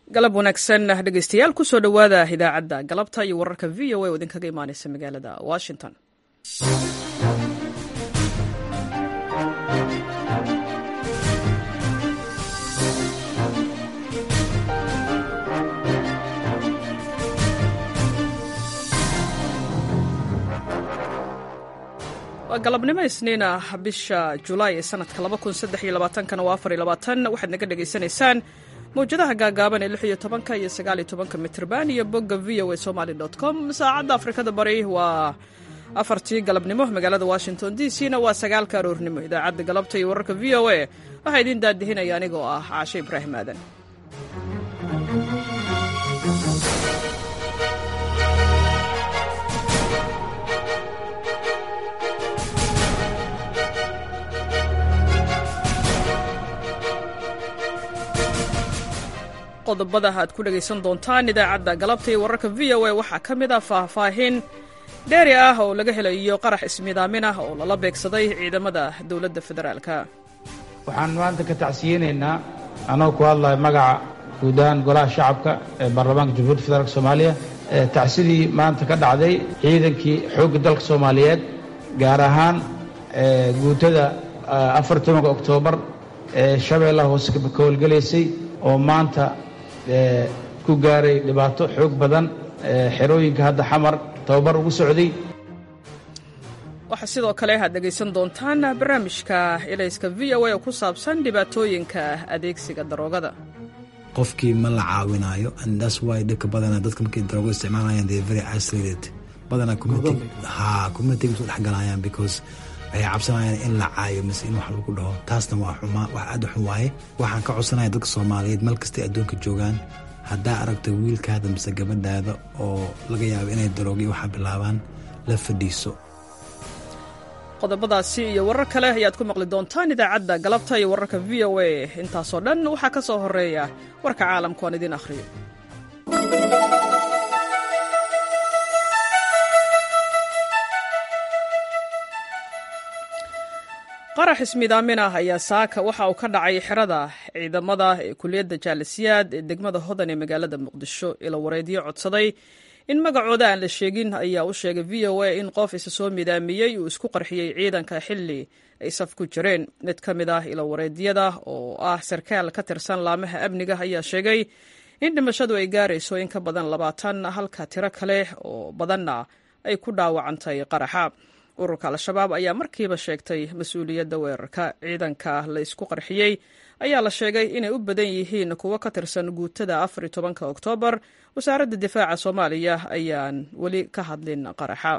galab wanaagsan dhegeystayaal kusoo dhowaada idaacadda galabta iyo wararka v o a oo idinkaga imaaneysa magaalada washington waa galabnimo isniin ah bisha julaay ee sanadka kana waa waxaad naga dhegaysanaysaan mawjadaha gaagaaban ee iyo tobanka iyo sagaaliyo tobanka mitrban iyo bogga v o a somaly com saacadda afrikada bari waa afartii galabnimo magaalada washington d c na waa sagaalka aroornimo idaacadda galabta iyo wararka v o a waxaa idiin daadihinaya anigoo ah caashe ibraahim aadan qodobada aad ku dhegaysan doontaan idaacadda galabta iyo wararka v o a waxaa ka mid ah faahfaahin dheeri ah oo laga helayo qarax ismidaamin ah oo lala beegsaday ciidamada dowladda federaalka waxaan maanta ka tacsiyeynaynaa anoo ku hadlaya magaca guud ahaan golaha shacabka ee baarlamaanka jamhuuiyadda federaalk soomaaliya tacsidii maanta ka dhacday ciidankii xoogga dalka soomaaliyeed gaar ahaan guutada afar tobanka oktoobar ee shabeellaha hoose ka howlgelaysay oo maanta ku gaaray dhibaato xoog badan xerooyinka hadda xamar tababar ugu socday waxaa sidoo kale aad dhegaysan doontaan barnaamijka elayska v o a oo ku saabsan dhibaatooyinka adeegsiga daroogada qofkii ma la caawinaayo andas wy dhibka badana dadka markay daroogo isticmaalayaan they very isolated badana ha communitiga isu dhexgalayaan because waxay cabsanayaan in la caayo mise in wax lagu dhaho taasna waa xumaa wax aad u xun waaye waxaan ka codsanaya dadka soomaaliyeed meel kastay adduunka joogaan haddaa aragto wiilkaada mise gabadhaada oo laga yaabo inay daroogiy waxaa bilaabaan la fadhiiso qodobadaasi iyo warar kale ayaad ku maqli doontaan idaacadda galabta iyo wararka v o a intaasoo dhan waxaa ka soo horeeya warka caalamku aan idiin akhriyo qarax ismidaamin ah ayaa saaka waxa uu ka dhacay xerada ciidamada ee kuliyadda jaalisiyaad ee degmada hodan ee magaalada muqdisho ilo wareedyo codsaday in magacooda aan la sheegin ayaa u sheegay v o a in qof isa soo midaamiyey uu isku qarxiyey ciidanka xilli ay saf ku jireen mid ka mid ah ilo wareedyada oo ah sarkaal ka tirsan laamaha amniga ayaa sheegay in dhimashadu ay gaarayso in ka badan labaatan halka tiro kale oo badanna ay ku dhaawacantay qaraxa ururka al-shabaab ayaa markiiba sheegtay mas-uuliyadda weerarka ciidanka la isku qarxiyey ayaa la sheegay inay u badan yihiin kuwo ka tirsan guutada afar iyo tobanka oktoobar wasaaradda difaaca soomaaliya ayaan weli ka hadlin qaraxa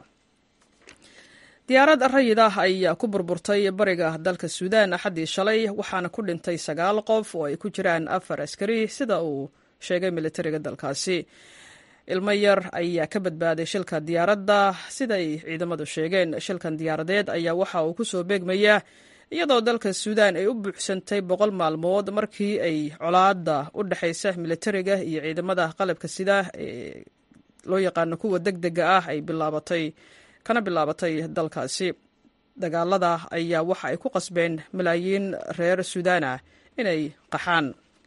diyaarad rayid ah ayaa ku burburtay bariga dalka suudaan axaddii shalay waxaana ku dhintay sagaal qof oo ay ku jiraan afar askari sida uu sheegay militariga dalkaasi ilmo yar ayaa ka badbaaday shilka diyaaradda siday ciidamadu sheegeen shilkan diyaaradeed ayaa waxa uu ku soo beegmayaa iyadoo dalka suudaan ay u buuxsantay boqol maalmood markii ay colaadda u dhexaysa militariga iyo ciidamada qalabka sida ee loo yaqaano kuwa deg dega ah ay bilaabatay kana bilaabatay dalkaasi dagaalada ayaa waxa ay ku qasbeen malaayiin reer suudaan ah inay qaxaan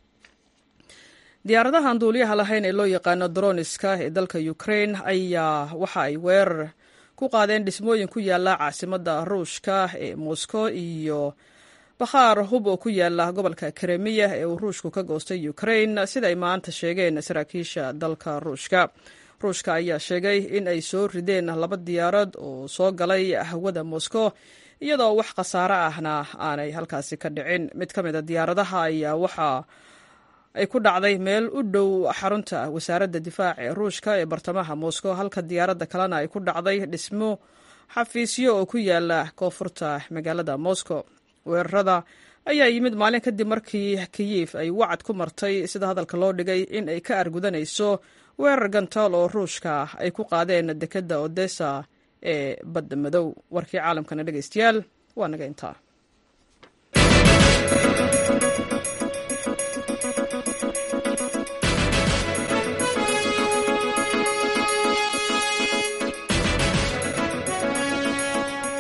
diyaaradahan duuliyaha lahayn ee loo yaqaano droniska ee dalka ukrain ayaa waxa ay weerar ku qaadeen dhismooyin ku yaala caasimadda ruushka ee moscow iyo bakhaar hub oo ku yaala gobolka kremiya ee uu ruushku ka goostay ukrain sida ay maanta sheegeen saraakiisha dalka ruushka ruushka ayaa sheegay in ay soo rideen laba diyaarad oo soo galay hawada moscow iyadoo wax khasaare ahna aanay halkaasi ka dhicin mid ka mid a diyaaradaha ayaa waxaa ay ku dhacday meel u dhow xarunta wasaaradda difaaca ee ruushka ee bartamaha moscow halka diyaaradda kalena ay ku dhacday dhismo xafiisyo oo ku yaala koonfurta magaalada moscow weerarada ayaa yimid maalin kadib markii kiyif ay wacad ku martay sida hadalka loo dhigay in ay ka argudanayso weerar gantaal oo ruushka ay ku qaadeen dekedda odessa ee badda madow warkii caalamkana dhegaystayaal waa naga intaa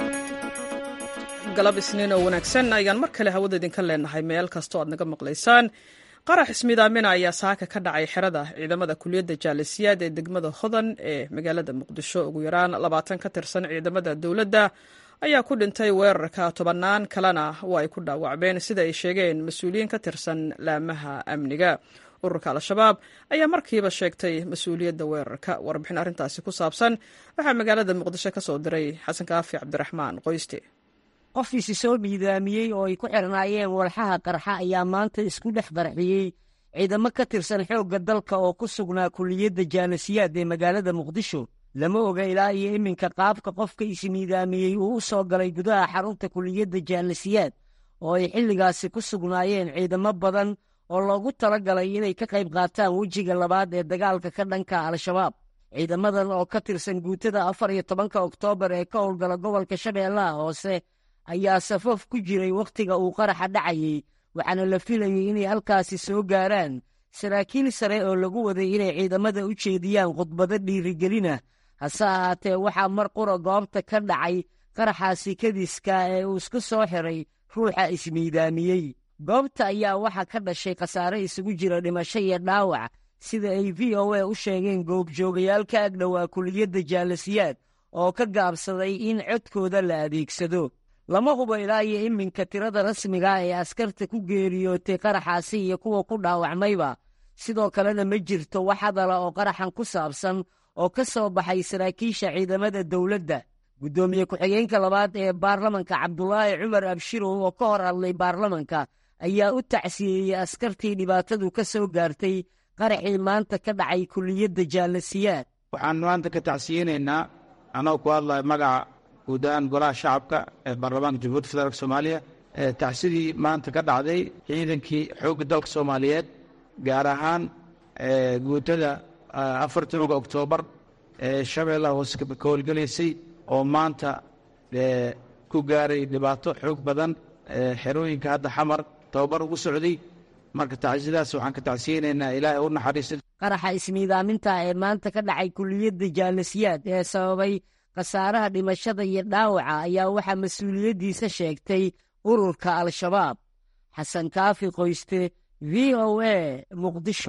galab isniin oo wanaagsan ayaan mar kale hawada idinka leenahay meel kastoo aad naga maqlaysaan qarax ismiidaamina ayaa saaka ka dhacay xerada ciidamada kuliyadda jaalisiyaad ee degmada hodan ee magaalada muqdisho ugu yaraan labaatan ka tirsan ciidamada dowladda ayaa ku dhintay weerarka tobannaan kalena waa ay ku dhaawacmeen sida ay sheegeen mas-uuliyiin ka tirsan laamaha amniga ururka al-shabaab ayaa markiiba sheegtay mas-uuliyadda weerarka warbixin arrintaasi ku saabsan waxaa magaalada muqdisho ka soo diray xasan kaafi cabdiraxmaan qoyste qofkiisi soo miidaamiyey oo ay ku xirnaayeen walxaha qarxa ayaa maanta isku dhex qarxiyey ciidamo ka tirsan xoogga dalka oo ku sugnaa kuliyadda jaalasiyaad ee magaalada muqdisho lama oga ilaa iyo iminka qaabka qofka ismiidaamiyey uu u soo galay gudaha xarunta kuliyadda jaalasiyaad oo ay xilligaasi ku sugnaayeen ciidamo badan oo loogu tala galay inay ka qayb qaataan wejiga labaad ee dagaalka ka dhanka al-shabaab ciidamadan oo ka tirsan guutada afar iyo tobanka oktoobar ee ka howlgala gobolka shabeellaha hoose ayaa safaf ku jiray wakhtiga uu qaraxa dhacayey waxaana la filayey inay halkaasi soo gaaraan saraakiil sare oo lagu waday inay ciidamada u jeediyaan khudbado dhiirigelina hase ahaatee waxaa mar qura goobta ka dhacay qaraxaasi kadiska ee uu isku soo xiray ruuxa ismiidaamiyey goobta ayaa waxaa ka dhashay khasaare isugu jira dhimasho iyo dhaawac sida ay v o a u sheegeen goobjoogayaal ka agdhowaa kuliyadda jaalasiyaad oo ka gaabsaday in codkooda la adeegsado lama hubo ilaa iyo iminka tirada rasmiga ee askarta ku geeriyootay qaraxaasi iyo kuwa ku dhaawacmayba sidoo kalena ma jirto wax hadala oo qaraxan ku saabsan oo ka soo baxay saraakiisha ciidamada dowladda guddoomiye ku-xigeenka labaad ee baarlamanka cabdulaahi cumar abshirow oo ka hor hadlay baarlamanka ayaa u tacsiyeeyey askartii dhibaatadu ka soo gaartay qaraxii maanta ka dhacay kuliyadda jaalasiyaad waxaan maanta ka tacsiyeynaynaa anoo ku hadlaya magaca guudahaan golaha shacabka ee baarlamaanka jamhuuiyadda federaalk soomaaliya tacsidii maanta ka dhacday ciidankii xoogga dalka soomaaliyeed gaar ahaan guutada afartii oga oktoobar ee shabeellaha hoose ka howlgelaysay oo maanta ku gaaray dhibaato xoog badan xerooyinka hadda xamar tababar ugu socday marka tacsidaas waxaan ka tacsiyeynaynaa ilaahay u naxariista qaraxa ismiidaaminta ee maanta ka dhacay kuliyadda jaalasiyaad ee sababay khasaaraha dhimashada iyo dhaawaca ayaa waxaa mas-uuliyaddiisa sheegtay ururka al-shabaab xasan kaafi qoyste v o a muqdisho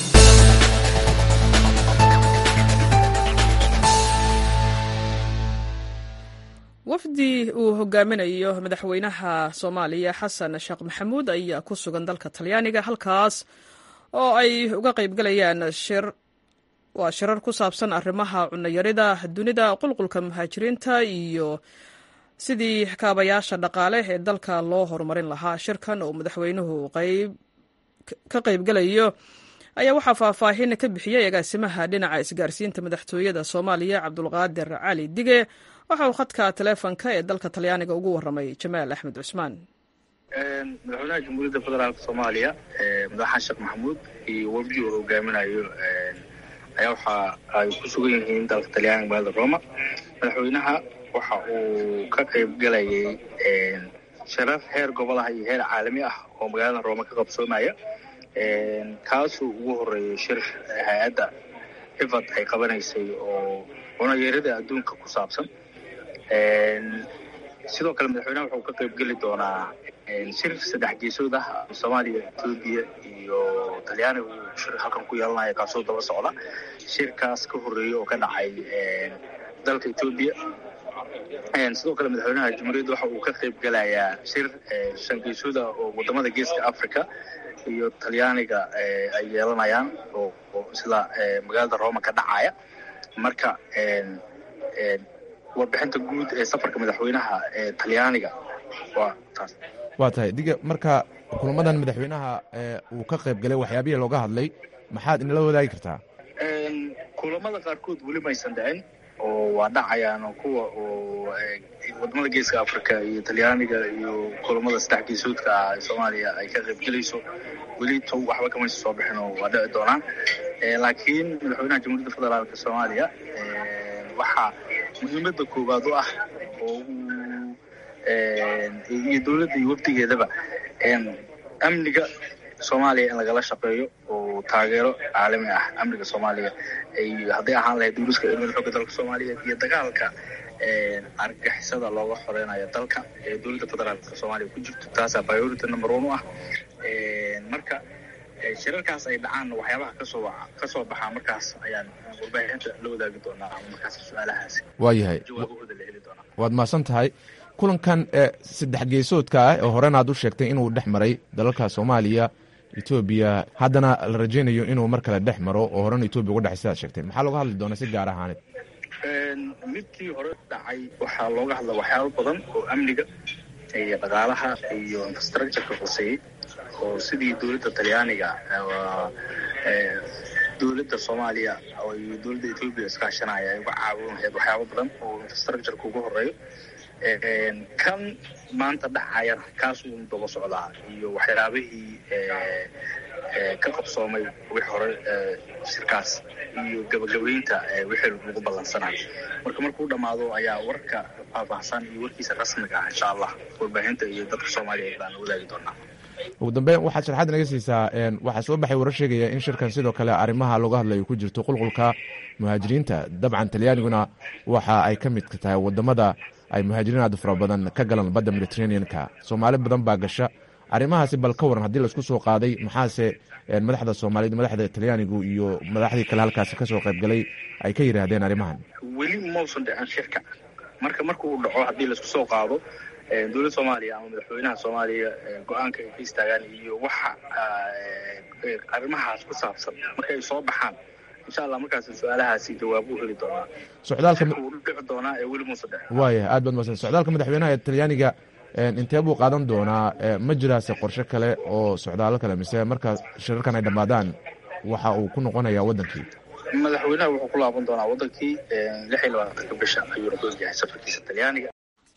wafdi uu hogaaminayo madaxweynaha soomaaliya xasan sheekh maxamuud ayaa ku sugan dalka talyaaniga halkaas oo ay uga qaybgalayaan shir waa shirar ku saabsan arrimaha cunayarida dunida qulqulka muhaajiriinta iyo sidii kaabayaasha dhaqaale ee dalka loo horumarin lahaa shirkan oo madaxweynuhu ka qaybgalayo ayaa waxaa faahfaahin ka bixiyey agaasimaha dhinaca isgaarsiinta madaxtooyada soomaaliya cabdulqaadir cali dige waxa uu khadka taleefonka ee dalka talyaaniga ugu warramay jamaal axmed cusmaan madaxweynaha jamhuuriyadda federaalk soomaaliya madaxaan sheekh maxamuud iyo wafdi uu hogaaminayo ayaa waxa ay ku sugan yihiin dalka talyaaniga magaalada roma madaxweynaha waxa uu ka qayb galayay sharar heer gobolaha iyo heer caalami ah oo magaalada roma ka qabsoomaya kaasuu ugu horeeyay shir hay-adda ifad ay qabanaysay oo cunayarada adduunka ku saabsan sidoo kale madaxweynaha wuxuu ka qayb geli doonaa shir saddex geesood ah soomaaliya etoobiya iyo talyaaniga uu shir halkan ku yeelanaya kaasoo daba socda shirkaas ka horeeyey oo ka dhacay dalka etoobiya sidoo kale madaxweynaha jamhuuriyadda waxa uu ka qayb gelayaa shir shan geesooda oo wadamada geeska africa iyo talyaaniga ay yeelanayaan oo sida magaalada roma ka dhacaya marka warbixinta guud ee safarka madaxweynaha ee talyaaniga waa taas waa tahay diga marka kulamadan madaxweynaha uu ka qayb galay waxyaabihii looga hadlay maxaad inala wadaagi kartaa kulamada qaarkood weli maysan dhicin oo waa dhacayaan kuwa oo wadamada geeska africa iyo talyaaniga iyo kulamada saddex geesoodka ah ee soomaaliya ay ka qayb gelayso weli to waxba kamaysa soo bixin oo waa dhici doonaan laakiin madaxweynaha jamhuuriyadda federaalk soomaaliya waxaa muhiimadda koowaad u ah oo iyo dowladda iyo wafdigeedaba amniga soomaaliya in lagala shaqeeyo oo taageero caalami ah amniga soomaaliya hadday ahaan lahayd duuriska ciidamada xooga dalka soomaaliyeed iyo dagaalka argagixisada looga xoreynayo dalka ee dowladda federaalka soomaaliya ku jirto taasaa priority number one u ah marka shirarkaas ay dhacaan waxyaabaha kasoo kasoo baxaa markaas ayaan warbaahinta la wadaagi doonaa ama markaas su-aalahaasi waayahay jawaabahooda la heli doonaa waad mahadsan tahay kulankan ee saddex geesoodka ah oo horena aad u sheegtay inuu dhex maray dalalka soomaaliya etoobiya haddana la rajaynayo inuu mar kale dhex maro oo horena etoobiya uga dhexay sidaad sheegtay maxaa looga hadli doonaa si gaar ahaaneed midkii hore dhacay waxaa looga hadla waxyaabo badan oo amniga iyo dhaqaalaha iyo infrastructureka hoseeyey oo sidii dowladda talyaaniga dowladda soomaaliya iyo dowladda etoobiya iskaashanaya ay uga caawin lahayd waxyaabo badan oo infrastructureka ugu horeeyo kan maanta dhacayana kaasuu daba socdaa iyo waxyaabihii ka qabsoomay wixii hore shirkaas iyo gabagabaynta wixii lagu ballansanay marka markuu dhammaado ayaa warka faahfaahsan iyo warkiisa rasmiga ah insha allah warbaahinta iyo dadka soomaaliyeed baan wadaagi doonaa ugu dambeyn waxaad sharxaad naga siisaa waxaa soo baxay warar sheegaya in shirkan sidoo kale arrimaha looga hadlayo ku jirto qulqulka muhaajiriinta dabcan talyaaniguna waxa ay ka midka tahay wadamada ay muhaajiriin aad fara badan ka galaan badda mediterraneanka soomaali badan baa gasha arrimahaasi bal ka waran haddii laisku soo qaaday maxaase madaxda soomaaliyeed madaxda talyaanigu iyo madaxdii kale halkaasi kasoo qaybgalay ay ka yidhaahdeen arrimahan weli mausan dhicin shirka marka marka uu dhaco haddii laisku soo qaado dowladda soomaaliya ama madaxweynaha soomaaliya go-aanka ay ka istaagaan iyo waxa arrimahaas ku saabsan marka ay soo baxaan insha allah markaas su-aalahaasi jawaab u heli doonaa socdaalka uu dhici doonaa ee weli muusa dhicin waaya aad baad mahadsan socdaalka madaxweynaha ee talyaaniga intee buu qaadan doonaa ma jiraase qorshe kale oo socdaalo kale mise marka shirarkan ay dhammaadaan waxa uu ku noqonayaa waddankii madaxweynaha wuxuu ku laaban doonaa waddankii lix iyo labaatanka bisha ayuuna googyahay safarkiisa talyaaniga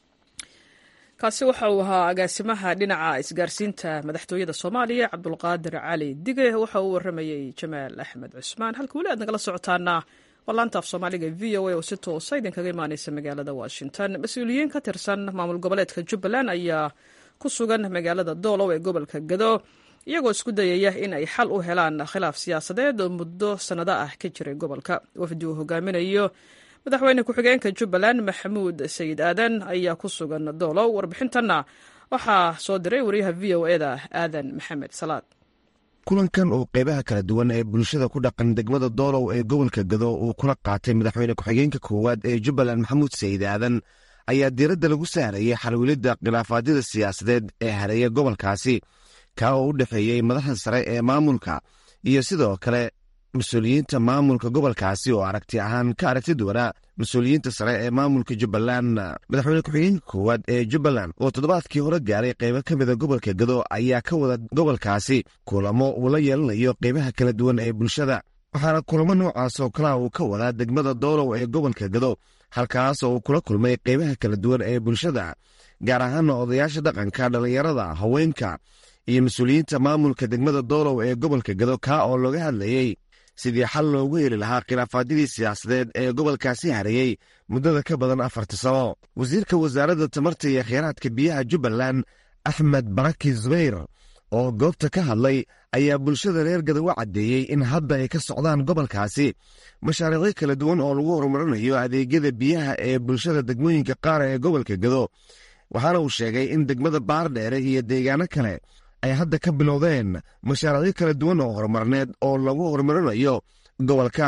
kaasi waxa uu ahaa agaasimaha dhinaca isgaarsiinta madaxtooyada soomaaliya cabdulqaadir cali dige waxa uu waramayey jamaal axmed cusmaan halka weli aad nagala socotaana waa laanta af soomaaliga v o a oo si toosa idinkaga imaaneysa magaalada washington mas-uuliyiin ka tirsan maamul goboleedka jubbaland ayaa ku sugan magaalada doolow ee gobolka gado iyagoo isku dayaya in ay xal u helaan khilaaf siyaasadeed oo muddo sannado ah ka jiray gobolka wafdi uu hogaaminayo madaxweyne ku-xigeenka jubbaland maxamuud sayid aadan ayaa ku sugan doolow warbixintanna waxaa soo diray wariyaha v o eda aadan maxamed salaad kulankan oo qeybaha kala duwan ee bulshada ku dhaqan degmada doolow ee gobolka gado uu kula qaatay madaxweyne ku-xigeenka koowaad ee jubbaland maxamuud sayid aadan ayaa diiradda lagu saarayay xalwilidda khilaafaadyada siyaasadeed ee hareeya gobolkaasi kaa oo u dhexeeyey madaxda sare ee maamulka iyo sidoo kale mas-uuliyiinta maamulka gobolkaasi oo aragti ahaan ka aragti duwanaa mas-uuliyiinta sare ee maamulka jubbaland madaxweyne ku-xigeenka koowaad ee jubbaland oo toddobaadkii hore gaaray qeybo ka mida gobolka gado ayaa ka wada gobolkaasi kulamo uu la yeelanayo qeybaha kala duwan ee bulshada waxaana kulamo noocaas oo kalea uu ka wadaa degmada doolow ee gobolka gado halkaas oo uu kula kulmay qeybaha kala duwan ee bulshada gaar ahaana odayaasha dhaqanka dhallinyarada haweenka iyo mas-uuliyiinta maamulka degmada doolow ee gobolka gado kaa oo looga hadlayey sidii xal loogu heli lahaa khilaafaadyadii siyaasadeed ee gobolkaasi hareeyey muddada ka badan afarta sano wasiirka wasaaradda tamarta iyo kheyraadka biyaha jubbaland axmed baraki zubayr oo goobta ka hadlay ayaa bulshada reer gado u caddeeyey in hadda ay ka socdaan gobolkaasi mashaariicyo kala duwan oo lagu horumarinayo adeegyada biyaha ee bulshada degmooyinka qaar ee gobolka gado waxaana uu sheegay in degmada baardheere iyo deegaano kale ay hadda ka bilowdeen mashaariicyo kala duwan oo horumarneed oo lagu horumarinayo gobolka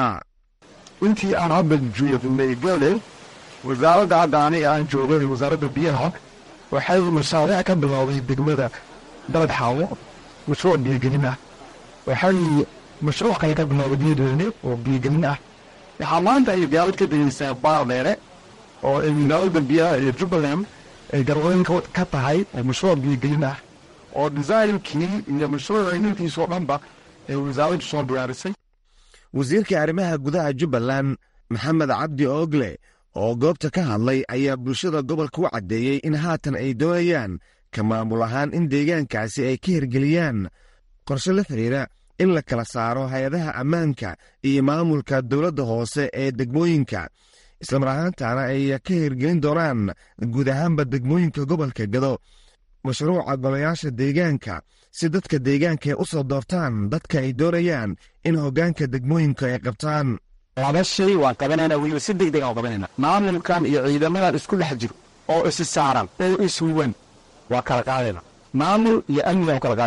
intii aan hadda joogay gale wasaaradda hadda aniga aan joogay wasaaradda biyaha waxay mashaariic ka bilowday degmada dalad xaawo mashruuc biyogelin ah waxay mashruuc kale ka bilowday biyodoone oo biyogelin ah waxaa maanta ay gaalad ka degeysaa baar dheere oo magaalada biyaha ee jubbaland ay garweyn ka tahay mashruuc biyogelin ah oo designkii iyo mashruuca inantiisoo dhanba ee wasaaraddu soo biyaarisay wasiirka arrimaha gudaha jubbaland maxamed cabdi oogle oo goobta ka hadlay ayaa bulshada gobolka u caddeeyey in haatan ay doonayaan ka maamul ahaan in deegaankaasi ay ka hirgeliyaan qorshe la xidhiira in la kala saaro hay-adaha ammaanka iyo maamulka dowladda hoose ee degmooyinka islamar ahaantana ay ka hirgelin doonaan guud ahaanba degmooyinka gobolka gado mashruuca golayaasha deegaanka si dadka deegaanka ay u soo doortaan dadka ay doonayaan in hoggaanka degmooyinka ay qabtaan laba shay waan qabanayna weliba si degdeg aan qabanayna maamulkan iyo ciidamadan isku dhex jiro oo isi saaran oo ishuwan waa kala qaadayna maamul iyo amni baan kala qaadayna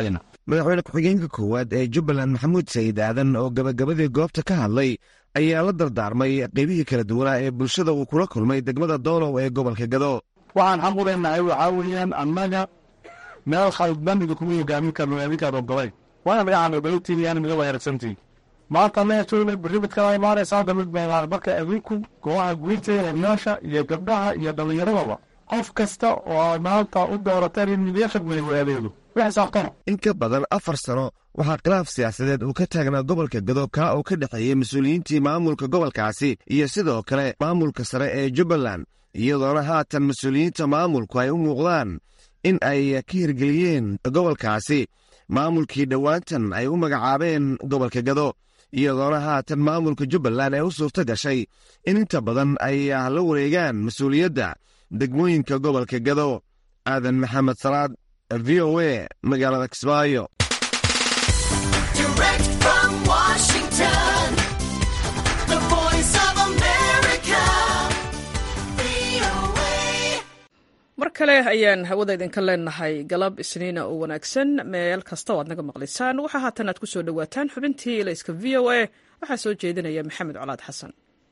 madaxweyne ku-xigeenka koowaad ee jubbaland maxamuud sayid aadan oo gabagabadii goobta ka hadlay ayaa la dardaarmay qeybihii kala duwanaa ee bulshada uu kula kulmay degmada doolow ee gobolka gado waxaan xaq u leenahay waxaa weeyaan annaga meel khaldanida kuma hogaamin karno adinkaan ogolay waana dhinacan ogolantiin yaana mida weerarsantiin maanta meeshoona barrimidkala imaanaysaa damid meelaan marka adinku goobaha guurteeda meesha iyo gabdhaha iyo dhallinyaradaba qof kasta oo maanta u doorateen in midyasha weyn adeego wixsaabtana in ka badan afar sano waxaa khilaaf siyaasadeed uu ka taagnaa gobolka gado kaa oo ka dhexeeyey mas-uuliyiintii maamulka gobolkaasi iyo sidoo kale maamulka sare ee jubbaland iyadoona haatan mas-uuliyiinta maamulku ay u muuqdaan in ay ka hirgeliyeen gobolkaasi maamulkii dhowaantan ay u magacaabeen gobolka gado iyadoona haatan maamulka jubbaland ee u suurto gashay in inta badan ay la wareegaan mas-uuliyadda degmooyinka gobolka gado aadan maxamed salaad v o a magaalada kismaayo mar kale ayaan hawada idinka leenahay galab isniina oo wanaagsan meel kasta oo aad naga maqlaysaan waxaa haatan aad ku soo dhowaataan xubintii ilayska v o a waxaa soo jeedinaya maxamed colaad xasan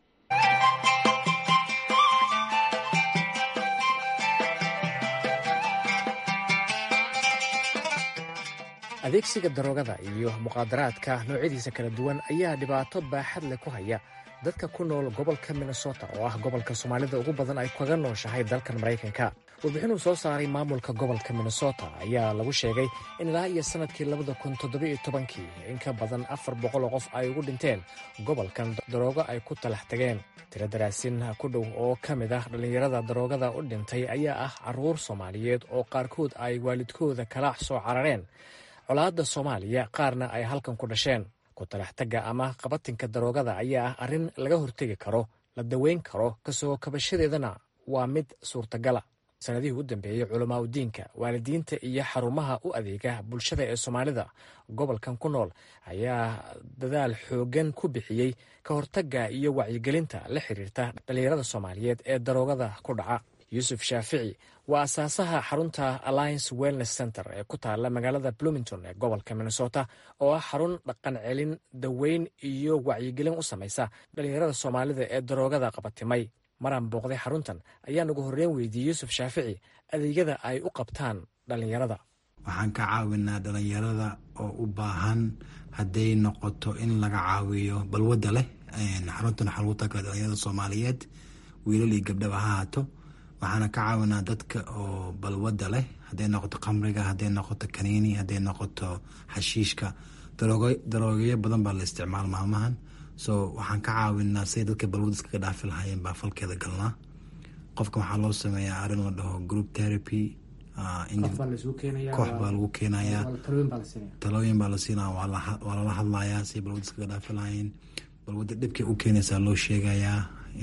adeegsiga daroogada iyo muqaadaraadka noocyadiisa kala duwan ayaa dhibaato baaxad leh ku haya dadka ku nool gobolka minnesota oo ah gobolka soomaalida ugu badan ay kaga nooshahay dalkan maraykanka warbixinuu soo saaray maamulka gobolka minnesota ayaa lagu sheegay in ilaa iyo sannadkii labada kun toddobiyo tobankii in ka badan afar boqol oo qof ay ugu dhinteen gobolkan daroogo ay ku talax tageen tiro daraasin ku dhow oo ka mid ah dhallinyarada daroogada u dhintay ayaa ah carruur soomaaliyeed oo qaarkood ay waalidkooda kala soo carareen colaadda soomaaliya qaarna ay halkan ku dhasheen ku talaxtagga ama qabatinka daroogada ayaa ah arrin laga hortegi karo la daweyn karo kasoo kabashadeedana waa mid suurtagala sanadihii u dambeeyey culamaa udiinka waalidiinta iyo xarumaha u adeega bulshada ee soomaalida gobolkan ku nool ayaa dadaal xooggan ku bixiyey ka hortagga iyo wacyigelinta la xiriirta dhallinyarada soomaaliyeed ee daroogada ku dhaca yuusuf shaafici waa asaasaha xarunta alliance wellness center ee ku taala magaalada bloomington ee gobolka minnesota oo ah xarun dhaqan celin daweyn iyo wacyigelin u samaysa dhallinyarada soomaalida ee daroogada qabatimay maraan booqday xaruntan ayaan ugu horreyn weydiiyey yuusuf shaafici adeegyada ay u qabtaan dhallinyarada waxaan ka caawinaa dhallinyarada oo u baahan hadday noqoto in laga caawiyo balwadda leh xaruntan waxaa lagu tagaa dhallinyarada soomaaliyeed wiilal iyo gabdhaba ha haato waxaana ka caawinaa dadka oo balwadda leh hadday noqoto khamriga hadday noqoto kaniini hadday noqoto xashiishka daroogeyo badan baa la isticmaal maalmahan so waxaan ka caawinaa siday dadka balwad iskaga dhaafi lahaayeen baa falkeeda galnaa qofka waxaa loo sameeyaa arrin la dhaho group therapy koox baa lagu keenayaa talooyin baa la siinaya waa lala hadlayaa siday balwad iskaga dhaafi lahaayeen balwadda dhibkay u keenaysaa loo sheegayaa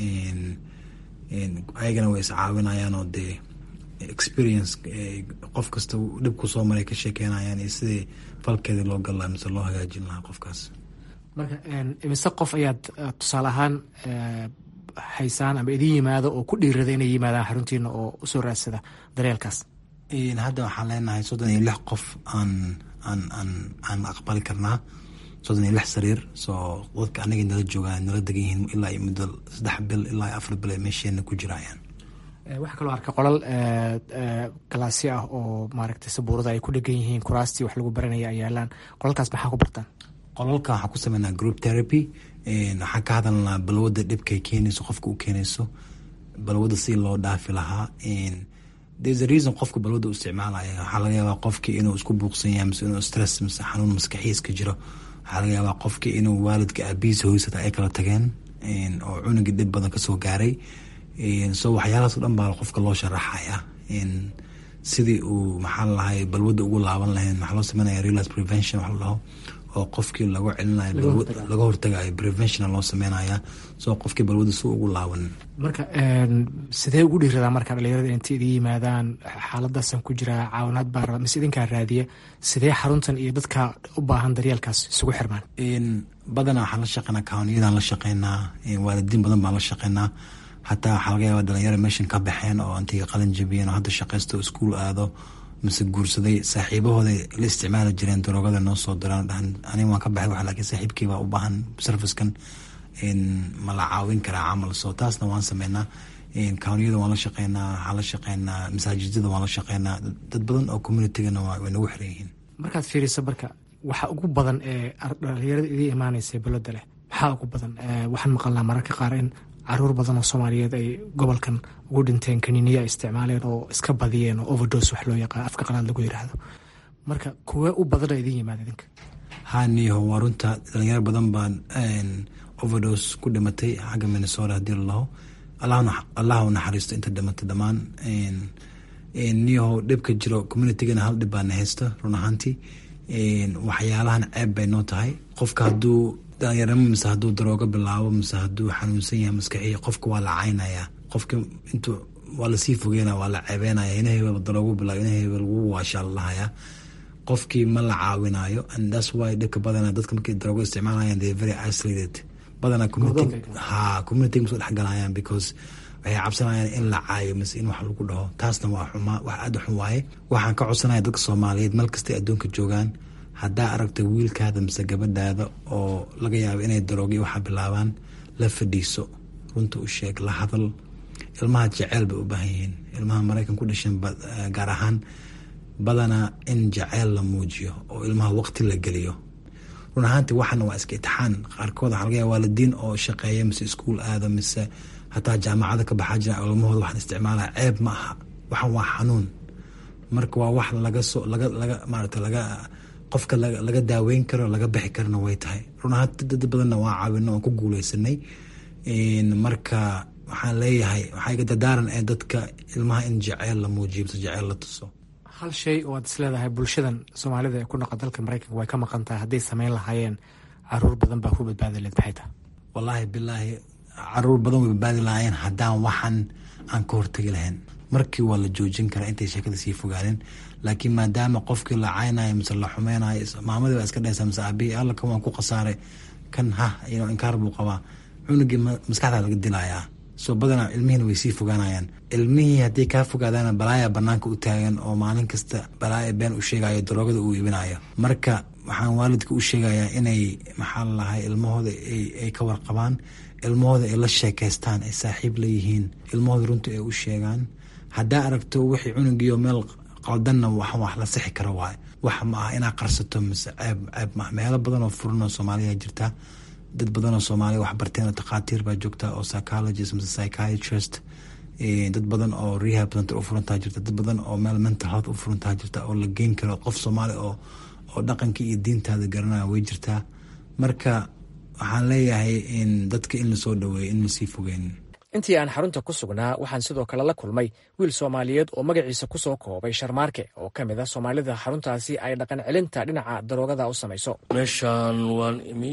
ayagana way iscaawinayaan oo dee experience qof kasta dhib ku soo maray ka sheekeynayaan iyo sidii falkeedii loo gal lahaa mise loo hagaajin lahaa qofkaas marka imise qof ayaad tusaale ahaan haysaan ama idin yimaado oo ku dhiirada inay yimaadaan xaruntiina oo usoo raadsada daryeelkaas hadda waxaan leenahay soddon iyo lix qof aan aan aan aan aqbali karnaa soddon iyo lix sariir soo dadka anagay nala joogaan nala degan yihiin ilaa iyo muddo saddex bil ilaa iyo afar bil ay meesheena ku jirayaan waxaa kaloo arka qolal galaasyo ah oo maaragtay sabuurada ay ku dhegan yihiin kuraastii wax lagu baranaya ay yaalaan qolalkaas maxaa ku bartaan qolalka waxaan ku sameynaa group therapy waxaan ka hadalnaa balwadda dhibkay keenayso qofka u keenayso balwadda si loo dhaafi lahaa there's a reason qofka balwadda u isticmaalaya waxaa laga yaabaa qofkii inuu isku buuqsan yahay mise inuu stress mise xanuun maskaxiis ka jiro waxaa laga yaabaa qofkii inuu waalidka aabihiisa hoysata ay kala tageen oo cunugii dhib badan kasoo gaaray so waxyaalahaas o dhan baa qofka loo sharaxaya sidii uu maxaa lalahay balwadda ugu laaban lahayn maxaa loo sameynaya realize prevention wax la dhaho oo qofkii lagu celinayo laga hortagayo prevention loo sameynaya soo qofkii balwadda si ugu laaban marka sidee ugu dhiiradaa marka dhalinyarada inta idin yimaadaan xaaladaasan ku jiraa caawinaad baa raba mise idinkaa raadiya sidee xaruntan iyo dadka u baahan daryeelkaas isugu xirmaan badanaa waxaan la shaqeynaa kawniyadaan la shaqeynaa waalidiin badan baan la shaqeynaa xataa waxaa laga yaaba dhalinyaro meeshan ka baxeen oo intay qalin jabiyeen oo hadda shaqaysto oo iskuul aado mise guursaday saaxiibahooda la isticmaali jireen daroogada noo soo diraan dhahan ani waan ka baxay wax laakiin saaxiibkii baa u baahan servicekan ma la caawin karaa camal so taasna waan sameynaa kaawniyada waan la shaqeynaa waxaan la shaqeynaa masaajidada waan la shaqeynaa dad badan oo communitygana way nagu xiran yihiin markaad fiiriso marka waxa ugu badan ee dhalinyarada idii imaanaysa balada leh maxaa ugu badan waxaan maqalnaa mararka qaar in caruur badan oo soomaaliyeed ay gobolkan ugu dhinteen kaniiniya isticmaaleen oo iska badiyeen oo overdos wax loo yaqaan afka qalaad lagu yiraahdo marka kuwee u badana idin yimaada idinka ha niyaho waa runta dhalinyaro badan baan overdos ku dhimatay xagga minnesota hadii lalaho allah u naxariisto inta dhimatay dhammaan niyaho dhibka jiro communitygana hal dhib baana haysta run ahaantii waxyaalahan ceeb bay noo tahay qofka haduu dhalinyarnimo mise haduu daroogo bilaabo mise haduu xanuunsan yahay maskaxiya qofka waa la caynaya qofka intu waa lasii fogeynaya waa la ceebeynaya ina hebel daroogo bilaabo ina hebel wuu waashaa lalahaya qofkii ma la caawinayo and that's why dhibka badana dadka markay daroogo isticmaalayaan they very isolated badana community ha community masoo dhexgalayaan because waxay cabsanayaan in la caayo mise in wax lagu dhaho taasna waa xumaa wax aada u xun waaye waxaan ka codsanaya dadka soomaaliyeed meel kastay adduunka joogaan haddaa aragta wiilkaada mise gabadhaada oo laga yaabo inay daroogyo waxaa bilaabaan la fadhiiso runta u sheeg la hadal ilmaha jaceyl bay u baahan yihiin ilmaha maraykan ku dhashan gaar ahaan badanaa in jaceyl la muujiyo oo ilmaha waqti la geliyo run ahaanti waxana waa iska itixaan qaarkood waxaa laga yaaba waalidiin oo shaqeeya mise iskuul aada mise hataa jaamacada ka baxaa jira ilmahooda waxaan isticmaalaya ceeb ma aha waxan waa xanuun marka waa wax laga soo laga laga maarata laga qofka laga daaweyn karo laga bixi karana way tahay run ahaanti dad badanna waa caawino oon ku guuleysanay marka waxaan leeyahay waxaa iga dadaaran ee dadka ilmaha in jaceyl la muujiyo mise jaceyl la tuso hal shay oo aad isleedahay bulshadan soomaalida ee ku dhaqa dalka maraykanka way ka maqan tahay hadday sameyn lahaayeen caruur badan baa ku badbaadi leed maxay tahay wallaahi bilaahi caruur badan way badbaadi lahaayeen haddaan waxan aan ka hortegi lahayn markii waa la joojin karaa intay sheekada sii fogaanin laakiin maadaama qofkii la caynayo mise la xumeynayo maamadii baa iska dhaysa mise aabihii alla kan waan ku khasaaray kan ha inkaar buu qabaa cunugii maskaxdaa laga dilayaa soo badanaa ilmihiina way sii fogaanayaan ilmihii haddii kaa fogaadaana balaaya banaanka u taagan oo maalin kasta balaaya been u sheegayo daroogada uu iibinayo marka waxaan waalidka u sheegayaa inay maxaa lalahay ilmahooda ay ka warqabaan ilmahooda ay la sheekeystaan ay saaxiib leeyihiin ilmahooda runta ay u sheegaan haddaa aragto wixii cunugiio meel qaldanna wax wax la sixi karo waaye wax ma ah inaa qarsato mise ceeb ceeb maaha meelo badan oo furan oo soomaaliya jirta dad badan oo soomaaliya wax barteen oo takhaatiir baa joogta oo psychologist mise psychiatrist dad badan oo rehab center u furantaa jirta dad badan oo meel mental health u furantaa jirta oo la geyn karo qof soomaali oo oo dhaqankii iyo diintaada garanaya way jirtaa marka waxaan leeyahay in dadka in lasoo dhaweeyo in lasii fogeyn intii aan xarunta ku sugnaa waxaan sidoo kale la kulmay wiil soomaaliyeed oo magaciisa ku soo koobay sharmaarke oo ka mid a soomaalida xaruntaasi ay dhaqan celinta dhinaca daroogada u samayso meeshaan waan imi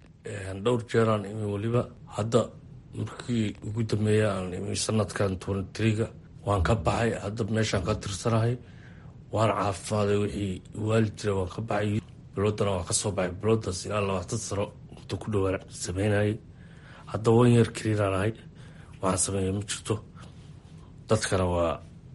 dhowr jeeraan imi weliba hadda markii ugu dambeeya aan imi sanadkan twntriga waan ka baxay hadda meeshaan ka tirsanahay waan caafimaaday wixii waali jira waan ka baxay biloodana waan ka soo baxay biloodaas ilaa labaatan sano muddo ku dhowaan sameynayay hadda wan yeer keliinaan ahay waxaan sameeya ma jirto dadkana waa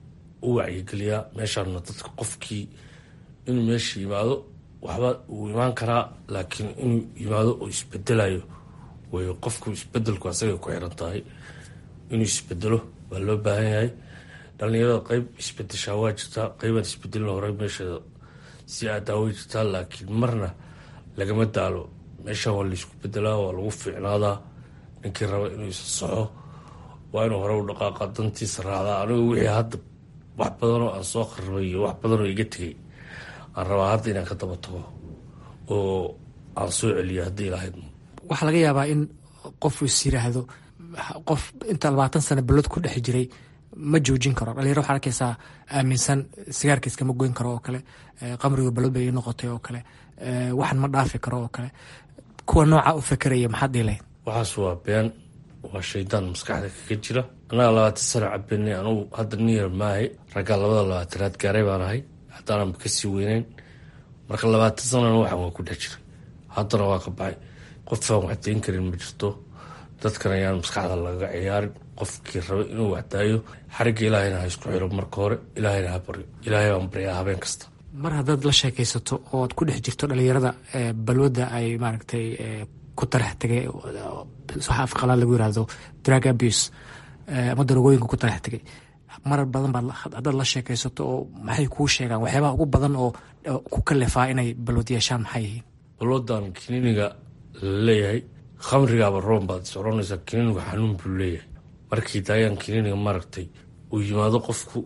u wacyigeliyaa meeshaana dadka qofkii inuu meesha yimaado waxba uu imaan karaa laakiin inuu yimaado oo isbedelayo way qofku isbedelku asagay ku xiran tahay inuu isbedelo waa loo baahan yahay dhalinyarada qeyb isbedeshaa waa jirtaa qeybaan isbedelin hore meesheeda si aadaa way jirtaa laakiin marna lagama daalo meeshaan waa laysku bedelaa waa lagu fiicnaadaa ninkii raba inuu isa soxo waa inuu hore u dhaqaaqa dantiisa raacdaa anigu wixii hadda wax badanoo aan soo qaribay iyo wax badanoo iga tegay aan rabaa hadda inaan ka daba tago oo aan soo celiyo haddii lahayd waxaa laga yaabaa in qof is yiraahdo qof inta labaatan sano balod ku dhex jiray ma joojin karo dhalinyaro waxaa arkaysaa aaminsan sigaarka iskama goyn karo oo kale qamriga balod bay ii noqotay oo kale waxan ma dhaafi karo oo kale kuwa nooca u fekeraya maxaad dhihi lahayd waxaas waa been waa shaydaan maskaxda kaga jira annaga labaatan sano cabenay anugu hadda niyar maahay raggaa labada labaatanaad gaaray baan ahay haddaananba kasii weyneyn marka labaatan sanona waxaan waa ku dhex jiray haddana waa ka baxay qofaan wax dayn karin ma jirto dadkan ayaan maskaxda lagaga ciyaarin qofkii raba inuu waxdaayo xarigga ilaahayna ha isku xiro marka hore ilaahayna ha baryo ilaahay baan baryaa habeen kasta mar haddaad la sheekaysato ood ku dhex jirto dhalinyarada balwadda ay maaragtay ku tarax tegay waxa afqalaad lagu yirahdo drug abuse ama darogooyinka ku tarax tegay marar badan baad haddaad la sheekaysato oo maxay kuu sheegaan waxyaabaha ugu badan oo ku kalifaa inay balwad yeeshaan maxay yihiin balwadan kiniiniga laleeyahay khamrigaaba roon baad is oranaysaa kiniinigu xanuun buu leeyahay markii daayaan kiniiniga maaragtay uu yimaado qofku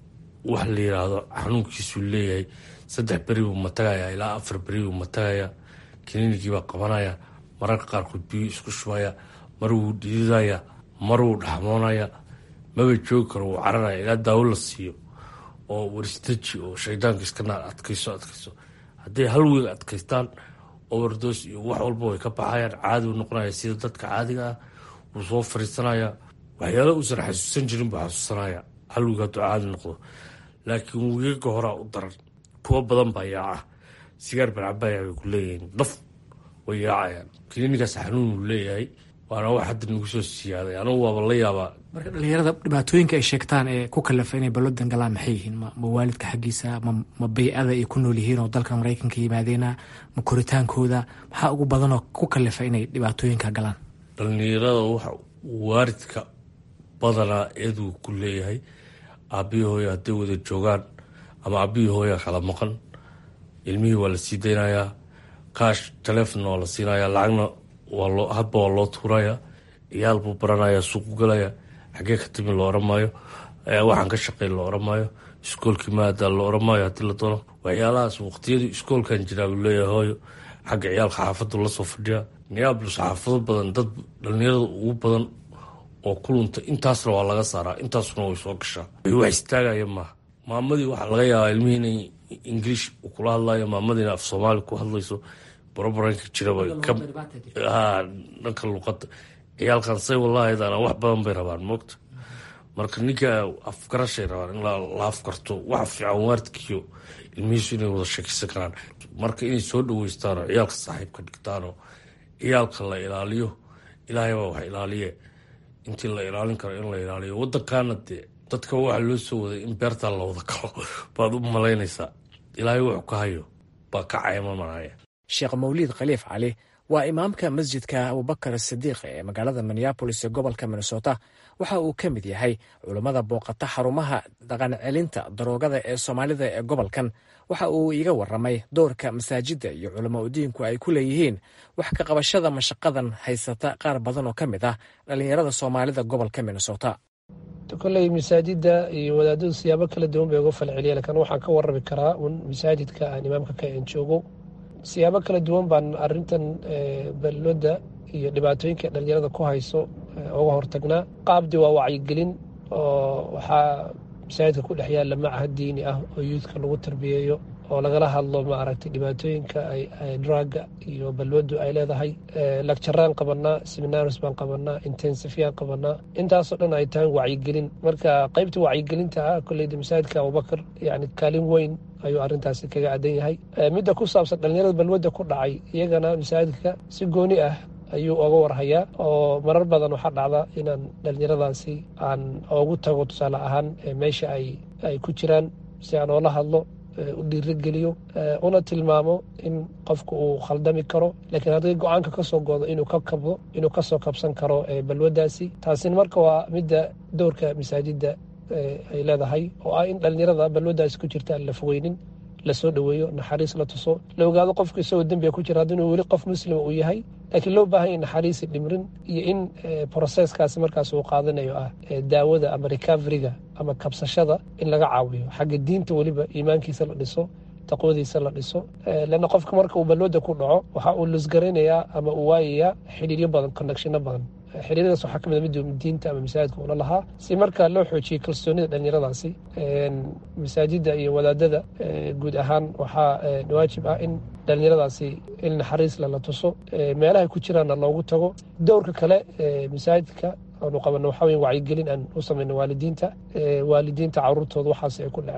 wax la yiraahdo xanuunkiisuu leeyahay saddex beri buu matagayaa ilaa afar beri buu matagayaa kiniinigiibaa qabanaya mararka qaarkood biyu isku shubaya mar wuu dhididaya mar wuu dhaxmoonaya maba joogi karo wuu cararaya ilaa daawo la siiyo oo waristaji oo shaydaanka iska naar adkayso adkayso hadday hal wiil adkaystaan overdos iyo wax walba way ka baxayaan caadi uu noqonaya sida dadka caadiga ah wuu soo fariisanaya waxyaala uusan xasuusan jirin buu xasuusanaya hal wiig hadduu caadi noqdo laakiin wiigaga horaa u daran kuwo badan baa yaaca sigaar barcabaya bay ku leeyihiin daf way yaacayaan kiniinigaas xanuun uu leeyahay waana wax hadda nagu soo siyaaday anugu waaba la yaabaa marka dhalinyarada dhibaatooyinka ay sheegtaan ee ku kalafa inay balwadan galaan maxay yihiin ma waalidka xaggiisa ma bay-ada ay ku nool yihiin oo dalka maraykanka yimaadeena ma koritaankooda maxaa ugu badanoo ku kalafa inay dhibaatooyinka galaan dhalinyarada waxa waaridka badanaa eeduu ku leeyahay aabihii hooya hadday wada joogaan ama aabihii hooya kala maqan ilmihii waa la sii daynayaa kaash taleefonna waa la siinayaa lacagna hadba waa loo tuuraya iyaal buu baranaya suuqu galaya xagee ka timi la oran maayo waxaan ka shaqey la oran maayo iskoolkii maadaa la oran maayo haddii la doono waxyaalahaas waqtiyadii iskoolkan jiraa buu leeyahay hooyo xagga ciyaalka xaafadu lasoo fadhiya neablus xaafado badan dad dhalinyarada ugu badan oo kulunta intaasna waa laga saaraa intaasuna way soo gashaa wax istaagaya maaha maamadii waxaa laga yaabaa ilmihii inay ingiliish kula hadlayo maamadiina af soomaali ku hadlayso barabaranka jiraba dhanka luqada ciyaalkan say walaahaydaana wax badan bay rabaan moogta marka ninka afgarashay rabaan in la afgarto waxa fiican waaridkiyo ilmihiisu inay wada sheekeysan karaan marka inay soo dhaweystaanoo ciyaalka saaxiibka dhigtaanoo ciyaalka la ilaaliyo ilaahay baa wax ilaaliye intii la ilaalin karo in la ilaaliyo wadankaana dee dadka waxaa loo soo waday in beertaa la wada galo baad u malaynaysaa ilaahay wuxuu ka hayo baa ka caymamanaya sheekh mawliid khaliif cali waa imaamka masjidka abubakar sidiiq ee magaalada minneabolis ee gobolka minnesota waxa uu ka mid yahay culummada booqata xarumaha dhaqancelinta daroogada ee soomaalida ee gobolkan waxa uu iiga waramay doorka masaajidda iyo culamo udiinku ay ku leeyihiin wax ka qabashada mashaqadan haysata qaar badan oo ka mid ah dhallinyarada soomaalida gobolka minnesota koley masaajidda iyo wadaadadu siyaabo kala duwan bay uga falceliya lakin waxaan ka warami karaa un masaajidka aan imaamka ka en joogo siyaabo kala duwan baan arintan balooda iyo dhibaatooyinka dhalinyarada ku hayso uga hortagnaa qaabdi waa wacyigelin oo waxaa masaajidka ku dhex yaalla macahad diini ah oo yuudka lagu tarbiyeeyo oo lagala hadlo maaragtay dhibaatooyinka drugga iyo balwadu ay leedahay lagjaraan qabanaa seminars baan qabanaa intensifyaan qabanaa intaasoo dhan ay tahay wacyigelin marka qaybta wacyigelinta ah koleyda masaajidka abubakar yani kaalin weyn ayuu arintaasi kaga adan yahay midda ku saabsan dhalinyarada balwadda ku dhacay iyagana masaajidka si gooni ah ayuu oga warhayaa oo marar badan waxaa dhacda inaan dhalinyaradaasi aan ogu tago tusaale ahaan meesha ay ku jiraan si aan oola hadlo u dhiirogeliyo una tilmaamo in qofku uu khaldami karo laakiin hadday go-aanka ka soo goodo inuu ka kabdo inuu kasoo kabsan karo balwaddaasi taasina marka waa midda dowrka masaajidda ay leedahay oo ah in dhalinyarada balwaddaasi ku jirta aan la fogeynin lasoo dhoweeyo naxariis la tuso la ogaado qofku isagoo dembiga ku jira haddinuu weli qof muslima uu yahay laakiin loo baahan ya naxariisi dhimrin iyo in broseskaasi markaas uu qaadanayo ah daawada ama recoveriga ama kabsashada in laga caawiyo xagga diinta weliba iimaankiisa la dhiso taqwadiisa la dhiso leanna qofka marka uu balwada ku dhaco waxa uu lusgaraynayaa ama uu waayayaa xidhiiryo badan connectionno badan xiriiradaas waxaa ka mid mid diinta ama masaajidka ula lahaa si markaa loo xoojiyey kalsoonida dhalinyaradaasi masaajidda iyo wadaadada guud ahaan waxaa waajib ah in dhalinyaradaasi il naxariis lala tuso meelahay ku jiraanna loogu tago dowrka kale masaajidka aanu qabano waxaa wey wacyigelin aan u samayno waalidiinta waalidiinta caruurtooda waxaas ay ku dhaceen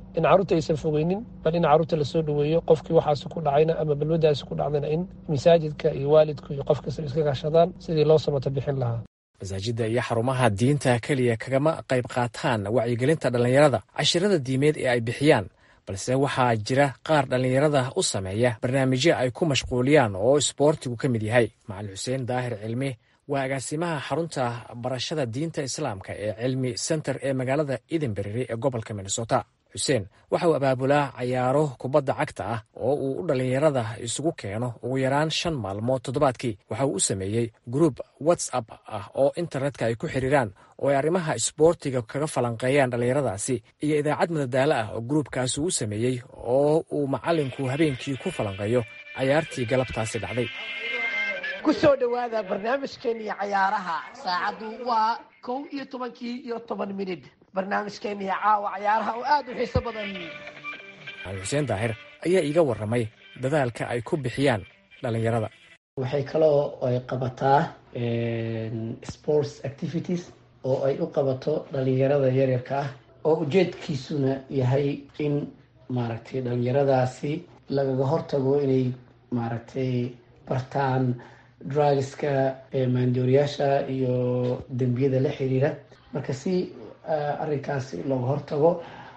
in carruurta aysan fogeynin bal in carruurta lasoo dhoweeyo qofkii waxaasi ku dhacayna ama balwadaasi ku dhacdayna in masaajidka iyo waalidku iyo qof kasta iska kaashadaan sidii loo samata bixin lahaa masaajidda iyo xarumaha diinta keliya kagama qayb qaataan wacyigelinta dhallinyarada cashirada diimeed ee ay bixiyaan balse waxaa jira qaar dhallinyarada u sameeya barnaamijyo ay ku mashquuliyaan oo isboortigu ka mid yahay macalin xuseen daahir cilmi waa agaasimaha xarunta barashada diinta islaamka ee cilmi center ee magaalada edinberry ee gobolka minnesota xuseen waxa uu abaabulaa cayaaro kubadda cagta ah oo uu u dhallinyarada isugu keeno ugu yaraan shan maalmood toddobaadkii waxa uu u sameeyey gruub whatsapp ah oo internetka ay ku xiriiraan oo ay arrimaha isboortiga kaga falanqeeyaan dhallinyaradaasi iyo idaacad madadaalo ah oo gruubkaasi uu sameeyey oo uu macalinku habeenkii ku falanqeeyo cayaartii galabtaasi dhacday ku soo dhowaada barnaamijkeeniyo cayaaraha saacaddu waa kow iyo tobankii iyo toban minid barnaamijkeeniyo caawa cayaaraha oo aada u xiiso badan macalin xuseen daahir ayaa iiga warramay dadaalka ay ku bixiyaan dhallinyarada waxay kaloo ay qabataa sports activities oo ay u qabato dhalinyarada yaryarka ah oo ujeedkiisuna yahay in maaragtay dhalinyaradaasi lagaga hortago inay maaragtay bartaan drugska maandooriyaasha iyo dembiyada la xiriira marka si arrinkaasi looga hortago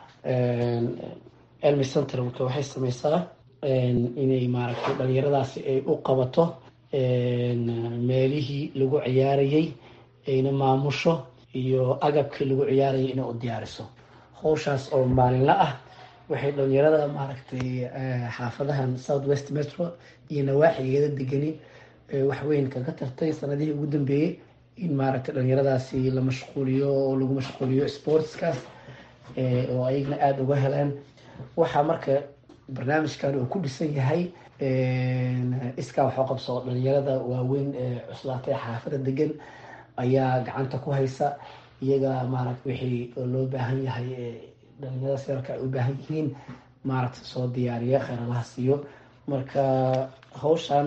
elmy center marka waxay sameysaa inay maaragtay dhalinyaradaasi ay u qabato meelihii lagu ciyaarayay ayna maamusho iyo agabkii lagu ciyaarayay inay u diyaariso howshaas oo maalinla ah waxay dhalinyarada maaragtay xaafadahan south west metro iyo nawaaxigeeda degani waxweyn kaga tartay sanadihii ugu dambeeyey in maaragtay dhalinyaradaasi la mashquuliyo oo lagu mashquuliyo sportskaas oo ayagna aada uga heleen waxaa marka barnaamijkan uu ku dhisan yahay iskaa waxoo qabso dhalinyarada waaweyn ee cuslaatay xaafada degan ayaa gacanta ku haysa iyaga maaragta wixii loo baahan yahay dhalinyarada sirarka ay u baahan yihiin maaragta soo diyaariya kheeralaha siiyo marka hawshan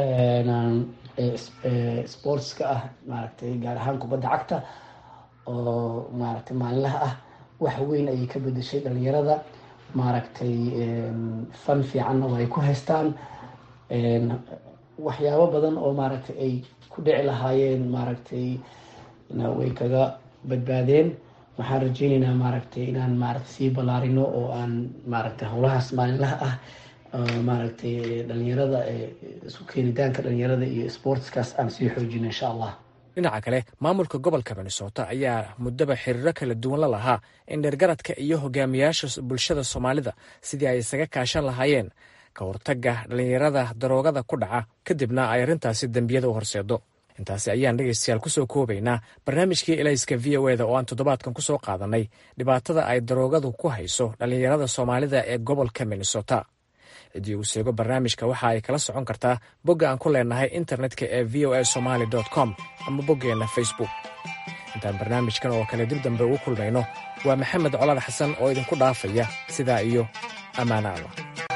sportska ah maaragtay gaar ahaan kubadda cagta oo maaragtay maalinlaha ah wax weyn ayay ka bedeshay dhalinyarada maaragtay fan fiicanna way ku haystaan waxyaabo badan oo maaragtay ay ku dhici lahaayeen maaragtay way kaga badbaadeen waxaan rajeyneynaa maaragtay inaan maaragtay sii ballaarino oo aan maaragtay howlahaas maalinlaha ah maaragtay dhalinyarada isu keenitaanka dhalinyarada iyo sportskaas aan sii xoojino insha allah dhinaca kale maamulka gobolka minnesota ayaa muddaba xiriiro kala duwan la lahaa in dheergaradka iyo hogaamiyaasha bulshada soomaalida sidii ay isaga kaashan lahaayeen ka hortagga dhallinyarada daroogada ku dhaca kadibna ay arrintaasi dembiyada u horseedo intaasi ayaan dhegaystayaal kusoo koobaynaa barnaamijkii elayska v o eda oo aan toddobaadkan kusoo qaadanay dhibaatada ay daroogadu ku hayso dhallinyarada soomaalida ee gobolka minnesota ciddii uu seego barnaamijka waxa ay kala socon kartaa bogga aan ku leenahay internetka ee v o a somaali com ama boggeenna facebook intaan barnaamijkan oo kale dib dambe ugu kulmayno waa maxamed colaad xasan oo idinku dhaafaya sidaa iyo ammaano allah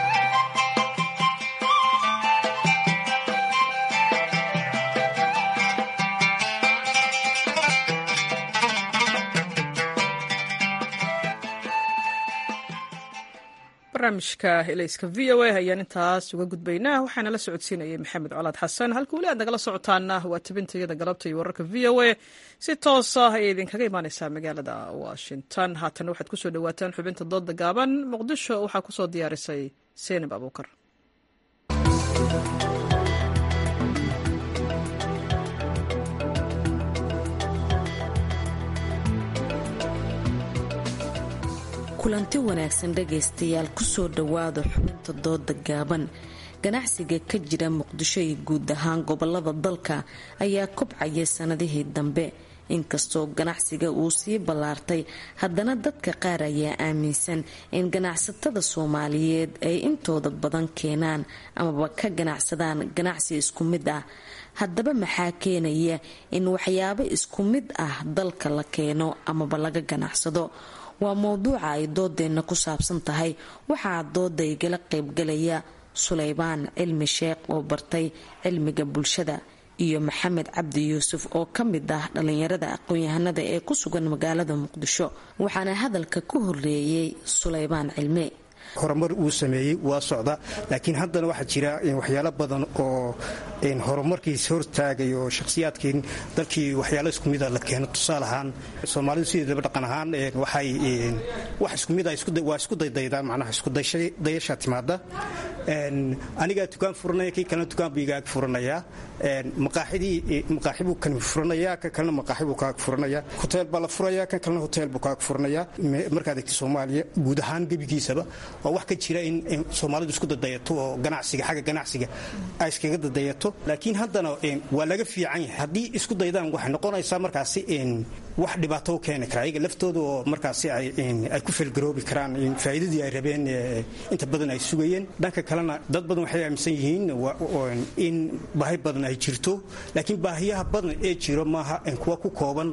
barnaamijka elayska v o a ayaan intaas uga gudbaynaa waxaana la socodsiinayay maxamed colaad xasan halka weli aad nagala socotaana waa tibintayada galabta iyo wararka v o a si toosa ayay idinkaga imaaneysaa magaalada washington haatan waxaad kusoo dhawaataan xubinta dooda gaaban muqdisho waxaa kusoo diyaarisay seenab abuukar kulanti wanaagsan dhagaystayaal kusoo dhowaada xubinta dooda gaaban ganacsiga ka jira muqdisho iyo guud ahaan gobolada dalka ayaa kobcaya sanadihii dambe inkastoo ganacsiga uu sii ballaartay haddana dadka qaar ayaa aaminsan in ganacsatada soomaaliyeed ay intooda badan keenaan amaba ka ganacsadaan ganacsi isku mid ah haddaba maxaa keenaya in waxyaabo isku mid ah dalka la keeno amaba laga ganacsado waa mowduuca ay doodeenna ku saabsan tahay waxaa dooda igala qaybgalaya suleybaan cilmi sheekh oo bartay cilmiga bulshada iyo maxamed cabdi yuusuf oo ka mid ah dhallinyarada aqoon-yahanada ee ku sugan magaalada muqdisho waxaana hadalka ku horeeyey suleybaan cilme horumar uu sameeyey waa socda laakiin haddana waxaa jira waxyaalo badan oo horumarkiis hortaagay oo shakhsiyaadkii dalkii waxyaalo isku mida la keeno tusaale ahaan soomaalidu sideedaba dhaqan ahaan waxay wax isku mid waa isku daydaydaa macnaha iskudayasha timaada anigaa dukaan furanaya kii kalena dukaan buu igaag furanayaa maqaaxidii maqaaxi buu kan furanayaa kan kalena maqaaxi buu kaag furanaya hoteel baa la furayaa kan kalena hoteel buu kaag furanayaa markaad egta soomaaliya guud ahaan gebigiisaba waa wax ka jira in soomaalidu isku dadayato oo ganacsiga xagga ganacsiga ay iskaga dadayato laakiin haddana waa laga fiican yahay haddii isku daydaan waxay noqonaysaa markaasi wax dhibaato u keeni kara ayaga laftooda oo markaasi ay ku felgaroobi karaan faa'iidadii ay rabeen inta badan ay sugayeen dhanka kalena dad badan waxay aaminsan yihiin in baahi badan ay jirto laakiin baahiyaha badan ee jiro maaha kuwa ku kooban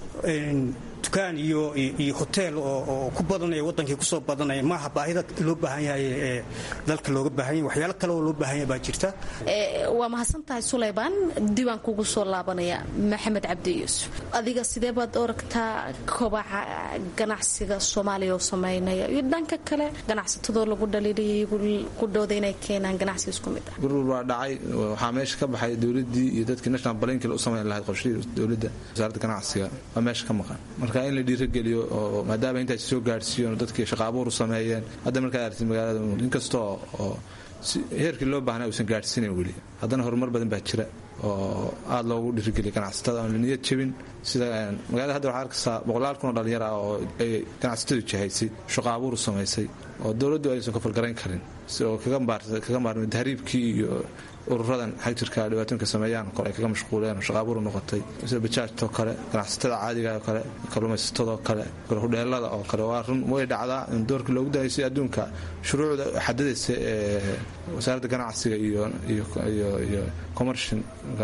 dukaan iyo iyo hoteel oo ku badanaya wadankii kusoo badanaya maaha baahida loo baahan yahay ee dalka looga baahan yahay waxyaalo kale oo loo baahan yahay baa jirta waa mahadsan tahay suleybaan diiwaan kugu soo laabanaya maxamed cabdi yuusuf adiga sidee baad oragtaa kobaca ganacsiga soomaaliya oo sameynaya iyo dhanka kale ganacsatadoo lagu dhaliilaya ku dhowda inay keenaan ganacsi isku mid ah gurur baa dhacay waxaa meesha ka baxay dowladii iyo dadkii national balankil u samayn lahayd qorshihii dowladda wasaaradda ganacsiga waa meesha ka maqan marka in la dhiirageliyo oo maadaama intaas soo gaadhsiiyon dadkii shaqa abuur u sameeyeen hadda markaad aragtid magaalada inkastoo oo heerkii loo baahnaa uusan gaadhsiinayn weli haddana horumar badan baa jira oo aada loogu dhiirigeliya ganacsatada aan la niyad jebin sida magaalada hadda waxaa arkaysaa boqolaal kun oo dhalinyar ah oo ay ganacsatadu jahaysay shaqa abuur u samaysay oo dowladdu aysan ka falgarayn karin si oo kaga maarmay tahriibkii iyo ururadan xag jirka dhibaatooyinka sameeyaan kole ay kaga mashquuleen oo shaqaabuuru noqotay sida bajaajtoo kale ganacsatada caadiga oo kale kalluumaysatadoo kale hudheelada oo kale waa run way dhacdaa in doorkii loogu danaysay adduunka shuruucda xadadaysa ee wasaaradda ganacsiga iyo commershin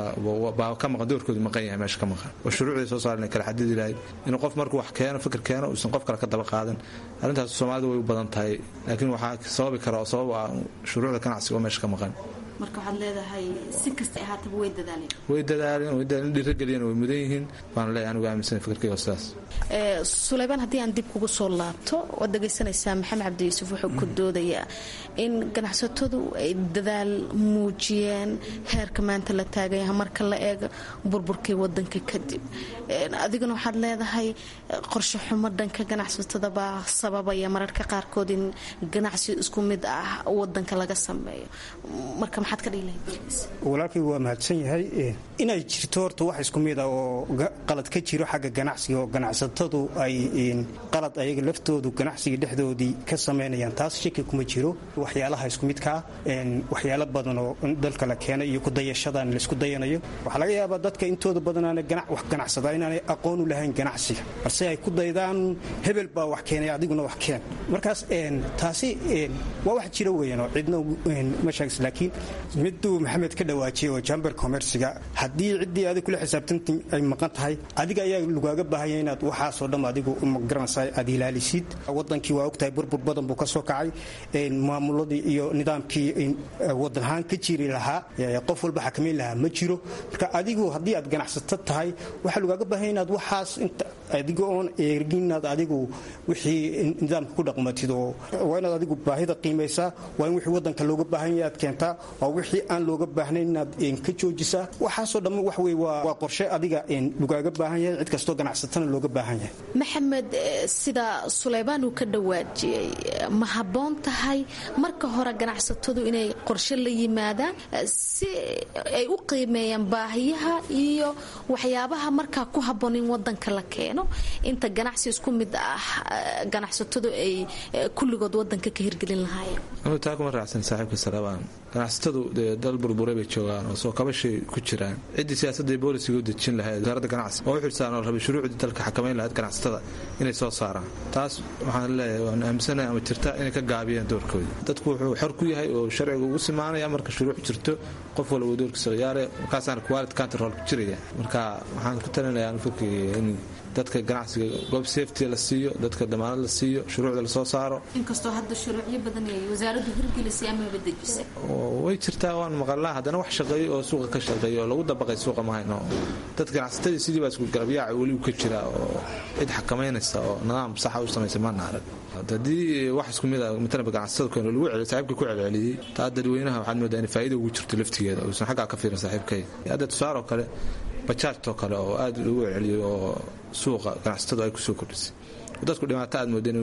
baa ka maqan doorkoodu maqan yahay meesha ka maqan oo shuruucday soo saaren kala xadidi lahayd inuu qof markuu wax keeno fikir keeno uusan qof kale ka daba qaadan arrintaas soomaalida way u badan tahay laakiin waxaa sababi kara oo sabab ah shuruucda ganacsiga oo meesha ka maqan marka waxaad leedahay si kasta ahaataba way dadaaleen way dadaaleen way dadaaleen dhiirageliyeen way mudan yihiin baan leeyahay anigu aaminsan fikirkayga sidaas suleybaan haddii aan dib kugu soo laabto waad dhegaysanaysaa maxamed cabdi yuusuf wuxuu ku doodayaa in ganacsatadu ay dadaal muujiyeen heerka maanta la taagayaha marka la eego burburkii wadanka kadib adiguna waxaad leedahay qorshe xumo dhanka ganacsatada baa sababaya mararka qaarkood in ganacsi isku mid ah wadanka laga sameeyo marka maxaad ka dhihi lahayd walaalkay waa mahadsan yahay inay jirto horta wax isku mid ah oo qalad ka jiro xagga ganacsiga oo ganacsatadu ay qalad ayaga laftoodu ganacsiga dhexdoodii ka samaynayaan taas shaki kuma jiro waxyaalaha isku midkaa waxyaalo badan oo dalka la keenay iyo kudayashadan laisku dayanayo waxaa laga yaabaa dadka intooda badanaana wax ganacsada inaanay aqoon u lahayn ganacsiga balse ay ku daydaan hebel baa wax keenay adiguna wax keen markaas taasi waa wax jira weeyaan oo cidna ma sheegis laakiin miduu maxamed ka dhawaajiyay oo jamber commerciga haddii ciddii adig kula xisaabtanta ay maqan tahay adiga ayaa lagaaga baahanya inaad waxaasoo dham adigu magaranaysa aad ilaalisid wadankii waa ogtahay burbur badan buu ka soo kacay maamuladii iyo nidaamkii wadan ahaan ka jiri lahaa qof walba xakamayn lahaa ma jiro marka adigu haddii aad ganacsato tahay waxaa lagaaga baahanya inaad waxaas adiga oon eegin inaad adigu wixii nidaamka ku dhaqmatid oo waa inaad adigu baahida qiimaysaa waa in wixii wadanka looga baahan yahay aad keentaa waa wixii aan looga baahnayn inaad ka joojisaa waxaasoo dhamma wax wey waa qorshe adiga lagaaga baahan yahay cid kastoo ganacsatana looga baahan yahay maxamed sida suleybaan uu ka dhawaajiyey ma habboon tahay marka hore ganacsatadu inay qorshe la yimaadaan si ay u qiimeeyaan baahiyaha iyo waxyaabaha markaa ku habboon in wadanka la keeno inta ganacsi isku mid ah ganacsatadu ay kulligood wadanka ka hirgelin lahaayeen taa kuma raacsan saaxiibka salabaan ganacsatadu dee dal burburay bay joogaan oo soo kabashay ku jiraan ciddii siyaasadda boolisiga u dejin lahayd wasaaradda ganacsi oo u xilsaaran oo rabay shuruucdii dalka xakamayn lahayd ganacsatada inay soo saaraan taas waxaan leeyahay waan aaminsanahay ama jirta inay ka gaabiyeen doorkooda dadku wuxuu xor ku yahay oo sharciga ugu simaanaya marka shuruuc jirto qof walba doorkiisa khiyaare markaasaana quality control ku jiraya marka waxaan ku talinayaa fikriga in dadka ganacsiga goob safety la siiyo dadka damaanad la siiyo shuruucda lasoo saaro inkastoo hadda shuruucyo badan ay wasaaraddu hirgelisay amaba dejisay way jirtaa waan maqalnaa haddana wax shaqeeyo oo suuqa ka shaqeeyo oo lagu dabaqay suuqa mahayno dad ganacsatadii sidii baa isku garabyaaca weli ka jira oo cid xakamaynaysa oo nidaam saxa u samaysa maana arag haddii wax isku mid a matalaba ganacsatada keeno lagu celiyo saaxiibka ku celceliyey taa dadweynaha waxaad moodaa in faa'iida ugu jirto laftigeeda uusan xaggaa ka fiirin saaxiibkay hadda tusaaroo kale bajaajtoo kale oo aad lagu celceliyey oo suuqa ganacsatadu ay kusoo kordhisay dadku dhibaato aad moodeen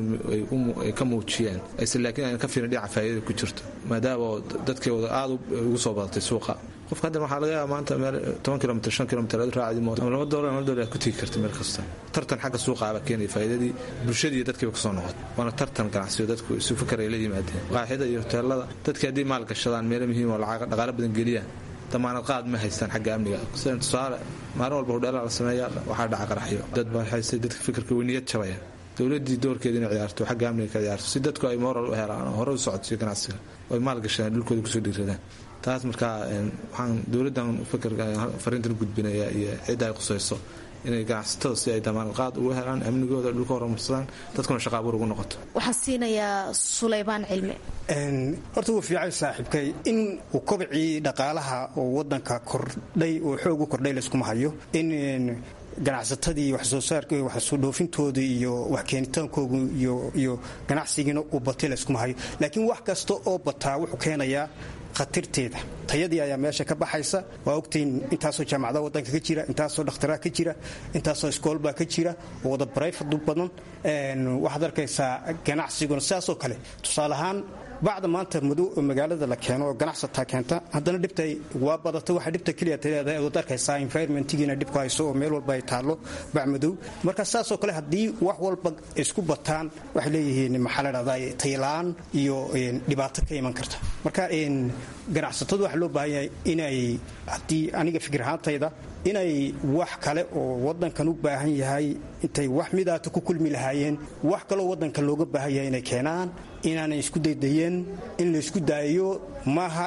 ay ka muujiyeen aysan laakiin ayna ka fiirin dhinaca faa'iidada ku jirto maadaama dadkeeda aad ugu soo badatay suuqa qofka haddan waxaa laga yaaba maanta meel toban kilomitr shan kilomitr aad raacdi mooto ama laba doolar laba doolar aad ku tegi karta meel kasta tartan xagga suuqa abaa keenaya faa'iidadii bulshadii iyo dadkiiba kasoo noqotay waana tartan ganacsiyo dadku isu fikar ay la yimaadeen qaaxida iyo hoteelada dadkii haddii maal gashadaan meelo muhiim oo lacag dhaqaalo badan geliyaan damaanad qaad ma haystaan xagga amniga sida tusaale maalin walba hudheelaa la sameeya waxaa dhaca qaraxyo dad baa haystay dadka fikirka weyniyad jabaya dowladii doorkeeda inay ciyaarto xagga amniga ka ciyaarto si dadku ay moral u helaan oo hore u socodsiyo ganacsiga oo ay maal gashadaan dhulkooda kusoo dhiiradaan taas markaa waxaan dowladdan fikirka fariintan gudbinaya iyo cidda ay qusayso inay ganacsatada si ay damaanad qaad ugu helaan amnigooda dhulka horumarsadaan dadkuna shaqa abuur ugu noqoto waxaan siinayaa sulaymaan cilmi horta wuu fiicay saaxiibkay in uu kobcii dhaqaalaha oo wadanka kordhay oo xoog u kordhay layskuma hayo in ganacsatadii waxsoo saarka waxsoo dhoofintooda iyo wax keenitaankooga iyo ganacsigiina uu batay layskuma hayo laakiin wax kasta oo bataa wuxuu keenayaa khatarteeda tayadii ayaa meesha ka baxaysa waa ogtiin intaasoo jaamacadaha wadanka ka jira intaasoo dhakhtaraa ka jira intaasoo iskoolbaa ka jira oo wada barayfad badan waxaad arkaysaa ganacsiguna sidaasoo kale tusaale ahaan bacda maanta madow oo magaalada la keeno oo ganacsataa keenta haddana dhibta waa badata waxa dhibta keliya taleedahay ood arkaysaa environmentigiina dhibku hayso oo meel walba ay taallo bac madow marka saasoo kale haddii wax walba isku bataan waxay leeyihiin maxaa la dhahdaa taylaan iyo dhibaato ka iman karta marka ganacsatadu waxaa loo baahan yahay inay haddii aniga fikir ahaantayda inay wax kale oo wadankan u baahan yahay intay wax midaata ku kulmi lahaayeen wax kaloo wadanka looga baahan yahay inay keenaan inaanay isku daydayeen in laysku daayo maaha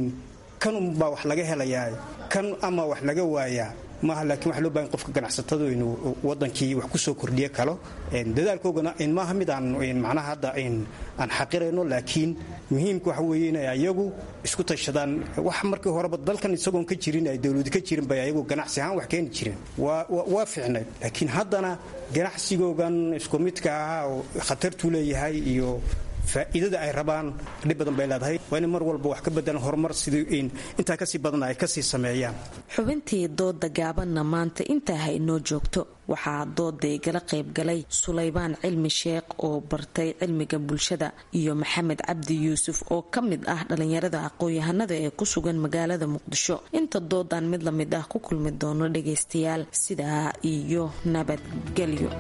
kan unbaa wax laga helayaa kan ama wax laga waayaa maaha laakiin waxa loo bahan qofka ganacsatadu inuu wadankii wax ku soo kordhiyo kalo dadaalkoogana maaha mid aan macnaha hadda aan xaqirayno laakiin muhiimka waxa weeye inay ayagu isku tashadaan wax markii horeba dalkan isagoon ka jirin ay dowladi ka jirin bay ayagu ganacsi ahaan wax keeni jireen waa fiicnayd laakiin haddana ganacsigoogan isku midka ahaa oo khatartuu leeyahay iyo faa'iidada ay rabaan dhib badan bay leedahay waa inay mar walba wax ka bedelan horumar sidii intaa kasii badan ay kasii sameeyaan xubintii dooda gaabanna maanta intaa ha inoo joogto waxaa dooda igala qaybgalay sulaybaan cilmi sheekh oo bartay cilmiga bulshada iyo maxamed cabdi yuusuf oo ka mid ah dhalinyarada aqoon-yahanada ee ku sugan magaalada muqdisho inta doodan mid la mid ah ku kulmi doono dhagaystayaal sidaa iyo nabadgelyo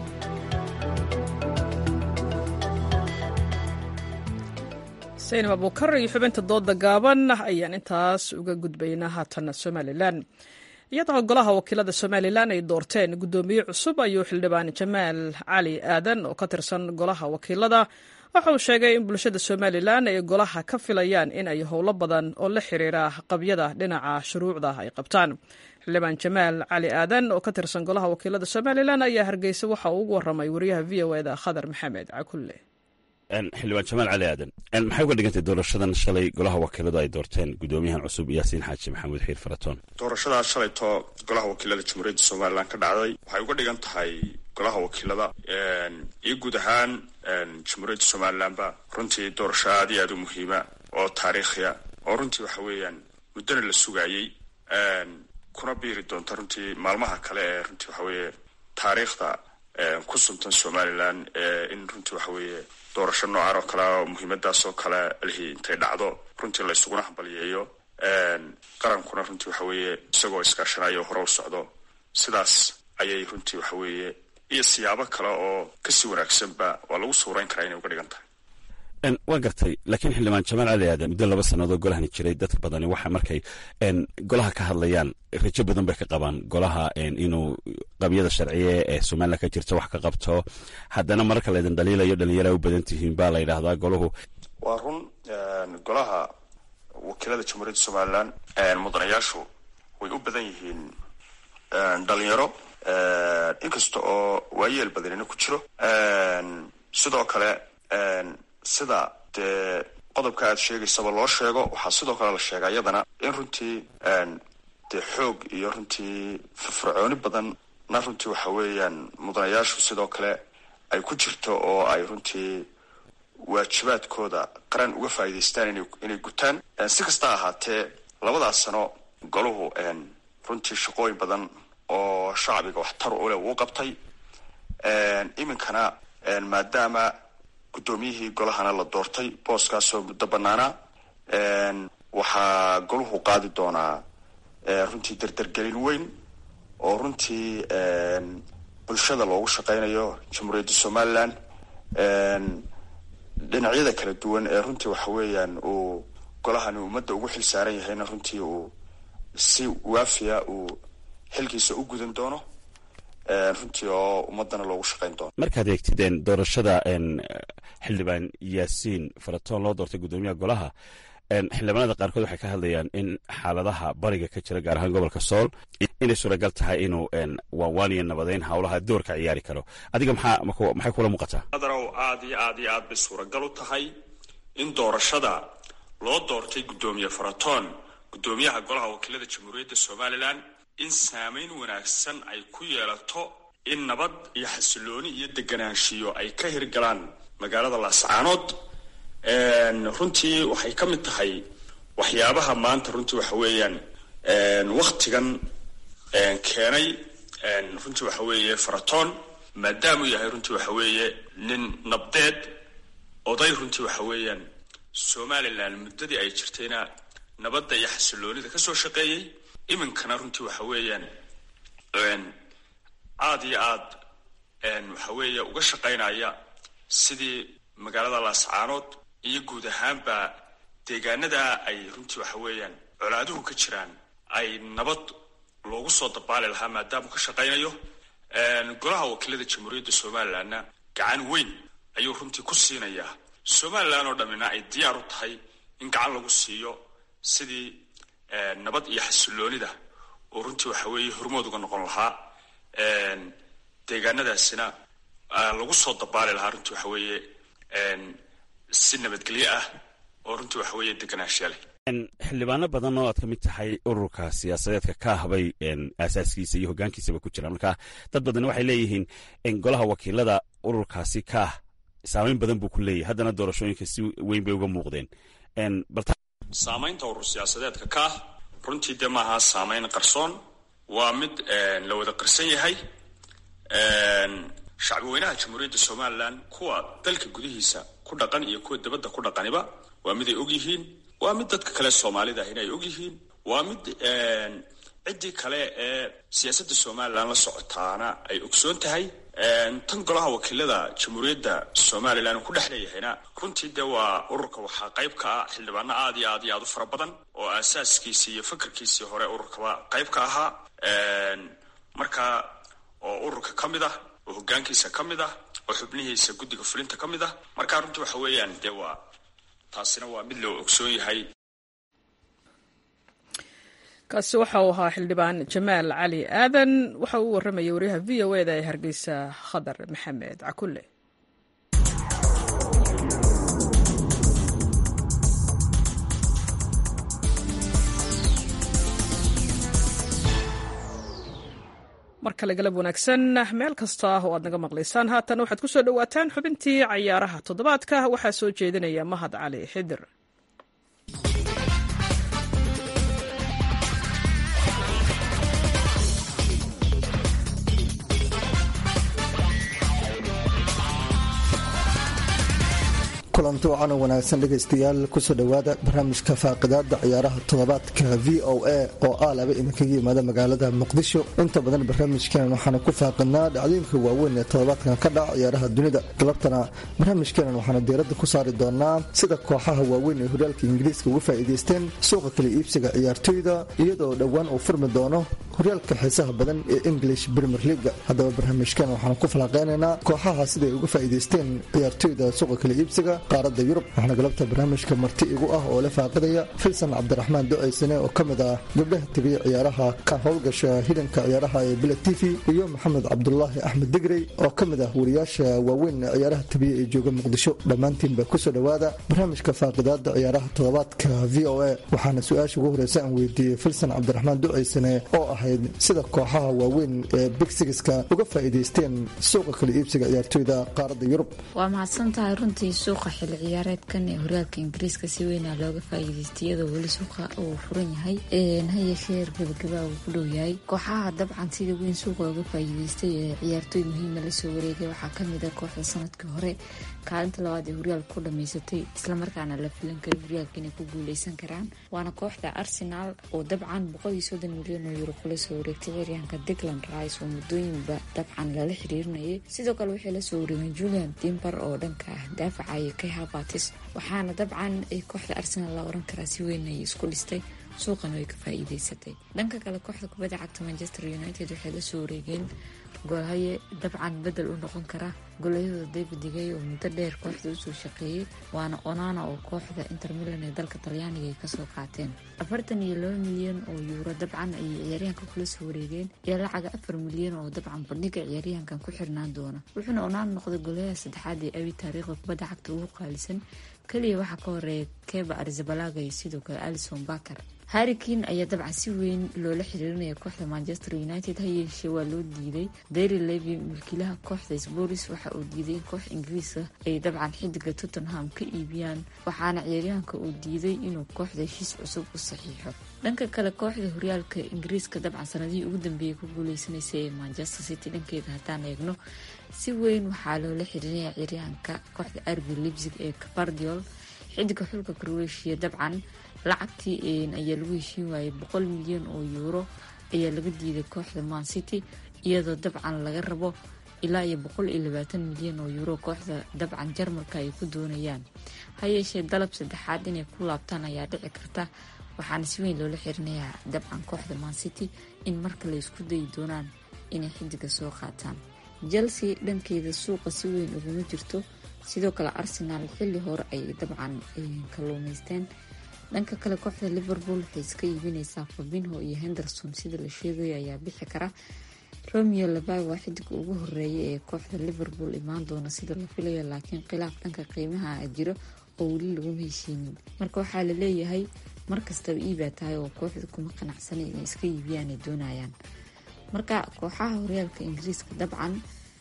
saynab abuukar iyo xubinta dooda gaaban ayaan intaas uga gudbaynaa haatana somalilan iyadoo golaha wakiilada somalilan ay doorteen guddoomiye cusub ayuu xildhibaan jamaal cali aadan oo ka tirsan golaha wakiilada waxa uu sheegay in bulshada somalilan ay golaha ka filayaan in ay howlo badan oo la xiriira qabyada dhinaca shuruucda ay qabtaan xildhibaan jamaal cali aadan oo ka tirsan golaha wakiilada somalilan ayaa hargeysa waxa uu ugu waramay wariyaha v o eda khadar maxamed cakulle xildhibaan jamaal cali aadan maxay uga dhigantay doorashadan shalay golaha wakiiladu ay doorteen guddoomiyahan cusub yaasiin xaaji maxamuud xiir faratoon doorashadaa shalayto golaha wakiilada jamhuuriyadda somalilan ka dhacday waxay uga dhigan tahay golaha wakiilada iyo guud ahaan jamhuuriyadda somalilanba runtii doorasho aad iyo aad u muhiima oo taariikhiya oo runtii waxa weeyaan muddona la sugaayey kuna biiri doonta runtii maalmaha kale ee runtii waxa weeye taariikhda ku suntan somalilan in runtii waxa weeye doorasho noocan oo kale oo muhiimadaas oo kale lihii intay dhacdo runtii la ysuguna hambaliyeeyo qarankuna runtii waxa weeye isagoo iskaashanayo hore u socdo sidaas ayay runtii waxa weeye iyo siyaabo kale oo kasii wanaagsanba waa lagu sawrayn karaa inay uga dhigan tahay waa gartay laakiin xildhibaan jamaal cali aadan muddo laba sannadood golahani jiray dadka badani waxa markay golaha ka hadlayaan rajo badan bay ka qabaan golaha inuu qabyada sharciye ee somalilan ka jirta wax ka qabto haddana mararka laydin dhaliilayo dhalinyara u badan tihiin baa la yidhaahdaa golahu waa run golaha wakiilada jamhuuriyadda somalilan mudanayaashu way u badan yihiin dhalinyaro inkasta oo waayeel badanina ku jiro sidoo kale sida dee qodobka aad sheegaysaba loo sheego waxaa sidoo kale la sheegaa iyadana in runtii dee xoog iyo runtii firfircooni badanna runtii waxa weeyaan mudanayaashu sidoo kale ay ku jirto oo ay runtii waajibaadkooda qaran uga faa'iidaystaan inay gutaan si kasta ahaatee labadaas sano golahu runtii shaqooyin badan oo shacbiga waxtar u leh wuu qabtay iminkana maadaama guddoomiyihii golahana la doortay booskaasoo muddo banaanaa waxaa golahu qaadi doonaa runtii derdergelin weyn oo runtii bulshada loogu shaqeynayo jamhuuriyadda somaliland dhinacyada kala duwan ee runtii waxa weeyaan uu golahani ummadda ugu xil saaran yahayna runtii uu si waafiya uu xilkiisa u gudan doono runtii oo ummadana loogu shaqeyn doono markaad eegtideen doorashada xildhibaan yaasiin faratoon loo doortay guddoomiyaha golaha xildhibaanada qaarkood waxay ka hadlayaan in xaaladaha bariga ka jira gaar ahaan gobolka sool inay suuragal tahay inuu waanwaaniyo nabadeyn howlaha doorka ciyaari karo adiga maxaa maxay kula muuqataa adarow aada iyo aad iyo aad bay suuragal u tahay in doorashada loo doortay guddoomiye faratoon guddoomiyaha golaha wakiilada jamhuuriyadda somalilan in saameyn wanaagsan ay ku yeelato in nabad iyo xasilooni iyo deganaanshiyo ay ka hirgalaan magaalada laascaanood runtii waxay ka mid tahay waxyaabaha maanta runtii waxa weeyaan waktigan keenay runtii waxa weeye faratoon maadaamuu yahay runtii waxa weeye nin nabdeed oday runtii waxa weeyaan somalilan muddadii ay jirtayna nabadda iyo xasiloonida kasoo shaqeeyey iminkana runtii waxa weeyaan aada iyo aad waxa weeye uga shaqaynaya sidii magaalada laascaanood iyo guud ahaanba deegaanada ay runtii waxa weeyaan colaaduhu ka jiraan ay nabad loogu soo dabaali lahaa maadaamuu ka shaqaynayo golaha wakiilada jamhuuriyadda somalilandna gacan weyn ayuu runtii ku siinayaa somalilan oo dhammina ay diyaar u tahay in gacan lagu siiyo sidii nabad iyo xasiloonida oo runtii waxa weeye hormood uga noqon lahaa deegaanadaasina lagu soo dabaali lahaa runtii waxa weeye si nabadgelyo ah oo runtii waxa weeye deganaanshiya leh xildhibaano badan oo aad ka mid tahay ururka siyaasadeedka ka habay aasaaskiisa iyo hogaankiisaba ku jira marka dad badan waxay leeyihiin golaha wakiilada ururkaasi kaah saameyn badan buu ku leeyahay haddana doorashooyinka si weyn bay uga muuqdeen saamaynta urur siyaasadeedka kaah runtii dee maaha saameyn qarsoon waa mid la wada qarsan yahay shacbi weynaha jamhuuriyadda somalilan kuwa dalka gudihiisa ku dhaqan iyo kuwa dabadda ku dhaqaniba waa mid ay og yihiin waa mid dadka kale soomaalida ahina ay og yihiin waa mid ciddii kale ee siyaasadda somalilan la socotaana ay ogsoon tahay tan golaha wakiilada jamhuuriyadda somalilan uu ku dhex leeyahayna runtii dee waa ururka waxaa qayb ka ah xildhibaano aad iyo aad iyo aad u fara badan oo aasaaskiisii iyo fakarkiisii hore ururkaba qayb ka ahaa marka oo ururka ka mid ah oo hogaankiisa ka mid ah oo xubnihiisa guddiga fulinta ka mid ah marka runtii waxa weeyaan dee waa taasina waa mid loo ogsoon yahay kaasi waxa uu ahaa xildhibaan jamaal cali aadan waxa uu warramayay waryaha v o eda ee hargeysa khadar maxamed cakulle mar kale galab wanaagsan meel kasta oo aad naga maqlaysaan haatan waxaad ku soo dhowaataan xubintii cayaaraha toddobaadka waxaa soo jeedinaya mahad cali xidir kulanti wacan oo wanaagsan dhegaystayaal kusoo dhowaada barnaamijka faaqidaada ciyaaraha toddobaadka v o a oo ah laba idinkaga yimaada magaalada muqdisho inta badan barnaamijkan waxaanu ku faaqidnaa dhacdooyinka waaweyn ee toddobaadkan ka dhaca ciyaaraha dunida galabtana barnaamijkeenan waxaanu diiradda ku saari doonaa sida kooxaha waaweyn ee horyaalka ingiriiska uga faa'iidaysteen suuqa kala iibsiga ciyaartoyda iyadoo dhowaan uu furmi doono horyaalka xiisaha badan ee english premier leaga haddaba barnaamijkan waxaan ku falanqeynaynaa kooxaha siday uga faa'iidaysteen ciyaartoyda suuqa kala iibsiga qaaradda yurub waxaana galabta barnaamijka marti igu ah oo la faaqidaya filsan cabdiraxmaan ducaysane oo ka mid ah gabdhaha tegay ciyaaraha ka howlgasha hidanka ciyaaraha ee bila t v iyo maxamed cabdulaahi axmed digrey oo ka mid ah wariyaasha waaweyn ee ciyaaraha tabiya ee jooga muqdisho dhammaantiinba kusoo dhowaada barnaamijka faaqidaada ciyaaraha toddobaadka v o a waxaana su-aasha ugu horeysa aan weydiiyey filsan cabdiraxmaan ducaysane oo ahayd sida kooxaha waaweyn ee bigsigiska uga faa'iidaysteen suuqa kala iibsiga ciyaartoyda qaaradda yurub waa mahadsan tahay runtii suuqa xilli ciyaareedkan ee horyaalka ingiriiska si weynaa looga faa'iidaystay iyadoo weli suuqa uu furan yahay ha yeeshee gabagabaa uu ku dhow yahay kooxaha dabcan sida weyn suuqa uga faa'iidaystay ee ciyaartooy muhiima lasoo wareegay waxaa kamid a kooxda sanadkii hore kaalinta labaad ee horyaalka ku dhamaysatay islamarkaana la filan karay horyaalka inay ku guuleysan karaan waana kooxda arsenal oo dabcan milyan oo yuro kula soo wareegtay ciyaaryahanka digland rice oo muddooyinba dabcan lala xiriirinayay sidoo kale waxay lasoo wareegeen julian dimber oo dhanka ah daafacaya kay habatis waxaana dabcan kooxda arsenal la oran karaa si weyn ay isku dhistay suuqana way ka faa'iideysatay dhanka kale kooxda kubadda cagta manchester united waxay lasoo wareegeen goolhaye dabcan bedel u noqon kara golayada david digay oo muddo dheer kooxda usoo shaqeeyey waana onana oo kooxda inter milan ee dalka talyaaniga ay kasoo qaateen afartan iyo laba milyan oo yuuro dabcan ayay ciyaaryahanka kula soo wareegeen iyo lacaga afar milyan oo dabcan bandhiga ciyaaryahankan ku xirnaan doona wuxuuna onana noqday golayaha saddexaad ee abi taariikhda kubadda cagta ugu qaalisan keliya waxaa ka horeeya keba arzabalaga iyo sidoo kale alison bakar harrikin ayaa dabcan si weyn loola xiriirinaya kooxda manchester united ha yeeshee waa loo diiday dary levy milkiilaha kooxda sporis waxa uu diiday in koox ingiriiska ay dabcan xidiga tottenham ka iibiyaan waxaana ciyaaryahanka uu diiday inuu kooxda heshiis cusub u saxiixo dhanka kale kooxda horyaalka ingiriiska dabcan sanadihii ugu dambeeyay ku guuleysanaysa ee manchester city dhankeeda haddaan eegno si weyn waxaa loola xiriirinaya ciyaaryahanka kooxda arbi libsig ee cabardiol xidiga xulka croatia dabcan lacagtii ayaa lagu heshiin waayay boqol milyan oo yuuro ayaa laga diiday kooxda man city iyadoo dabcan laga rabo ilaa iyo boqol iyo labaatan milyan oo yuuro kooxda dabcan jarmalka ay ku doonayaan ha yeeshee dalab saddexaad inay ku laabtaan ayaa dhici karta waxaana si weyn loola xirinayaa dabcan kooxda man city in marka la isku dayi doonaan inay xidiga soo qaataan chelsea dhankeeda suuqa si weyn uguma jirto sidoo kale arsenal xilli hore ay dabcan kalluumaysteen dhanka kale kooxda liverpool waxay iska iibineysaa fabinho iyo henderson sida la sheegayo ayaa bixi kara romeo labay waa xidiga ugu horeeya ee kooxda liverpool imaan doona sida la filayo laakiin khilaaf dhanka qiimaha jiro oo weli laguma heshiinin marka waxaa la leeyahay markastaba iibaa tahay oo kooxda kuma qanacsanay inay iska iibiyaan ay doonayaan marka kooxaha horyaalka ingiriiska dabcan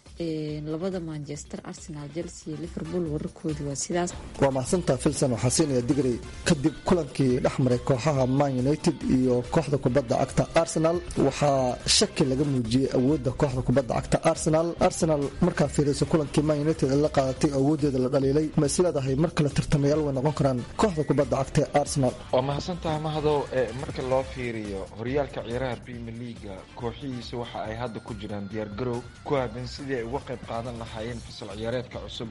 labada manchester arsenal chelsea iyo liverpool wararkoodi waa sidaas waa mahadsantaa filson waxaa siinaya digrey kadib kulankii dhex maray kooxaha man united iyo kooxda kubadda cagta arsenal waxaa shaki laga muujiyey awoodda kooxda kubadda cagta arsenal arsenal markaa fiirayso kulankii man united la qaadatay awoodeeda la dhaliilay ma isleedahay mar kale tartamayaal way noqon karaan kooxda kubadda cagta ee arsenal waa mahadsantaha mahadow marka loo fiiriyo horyaalka ciyaaraha premier leaga kooxihiisa waxa ay hadda ku jiraan diyaargarow ku aadan sidii ay uga qayb qaadan lahaayeen fasal ciyaareedka cusub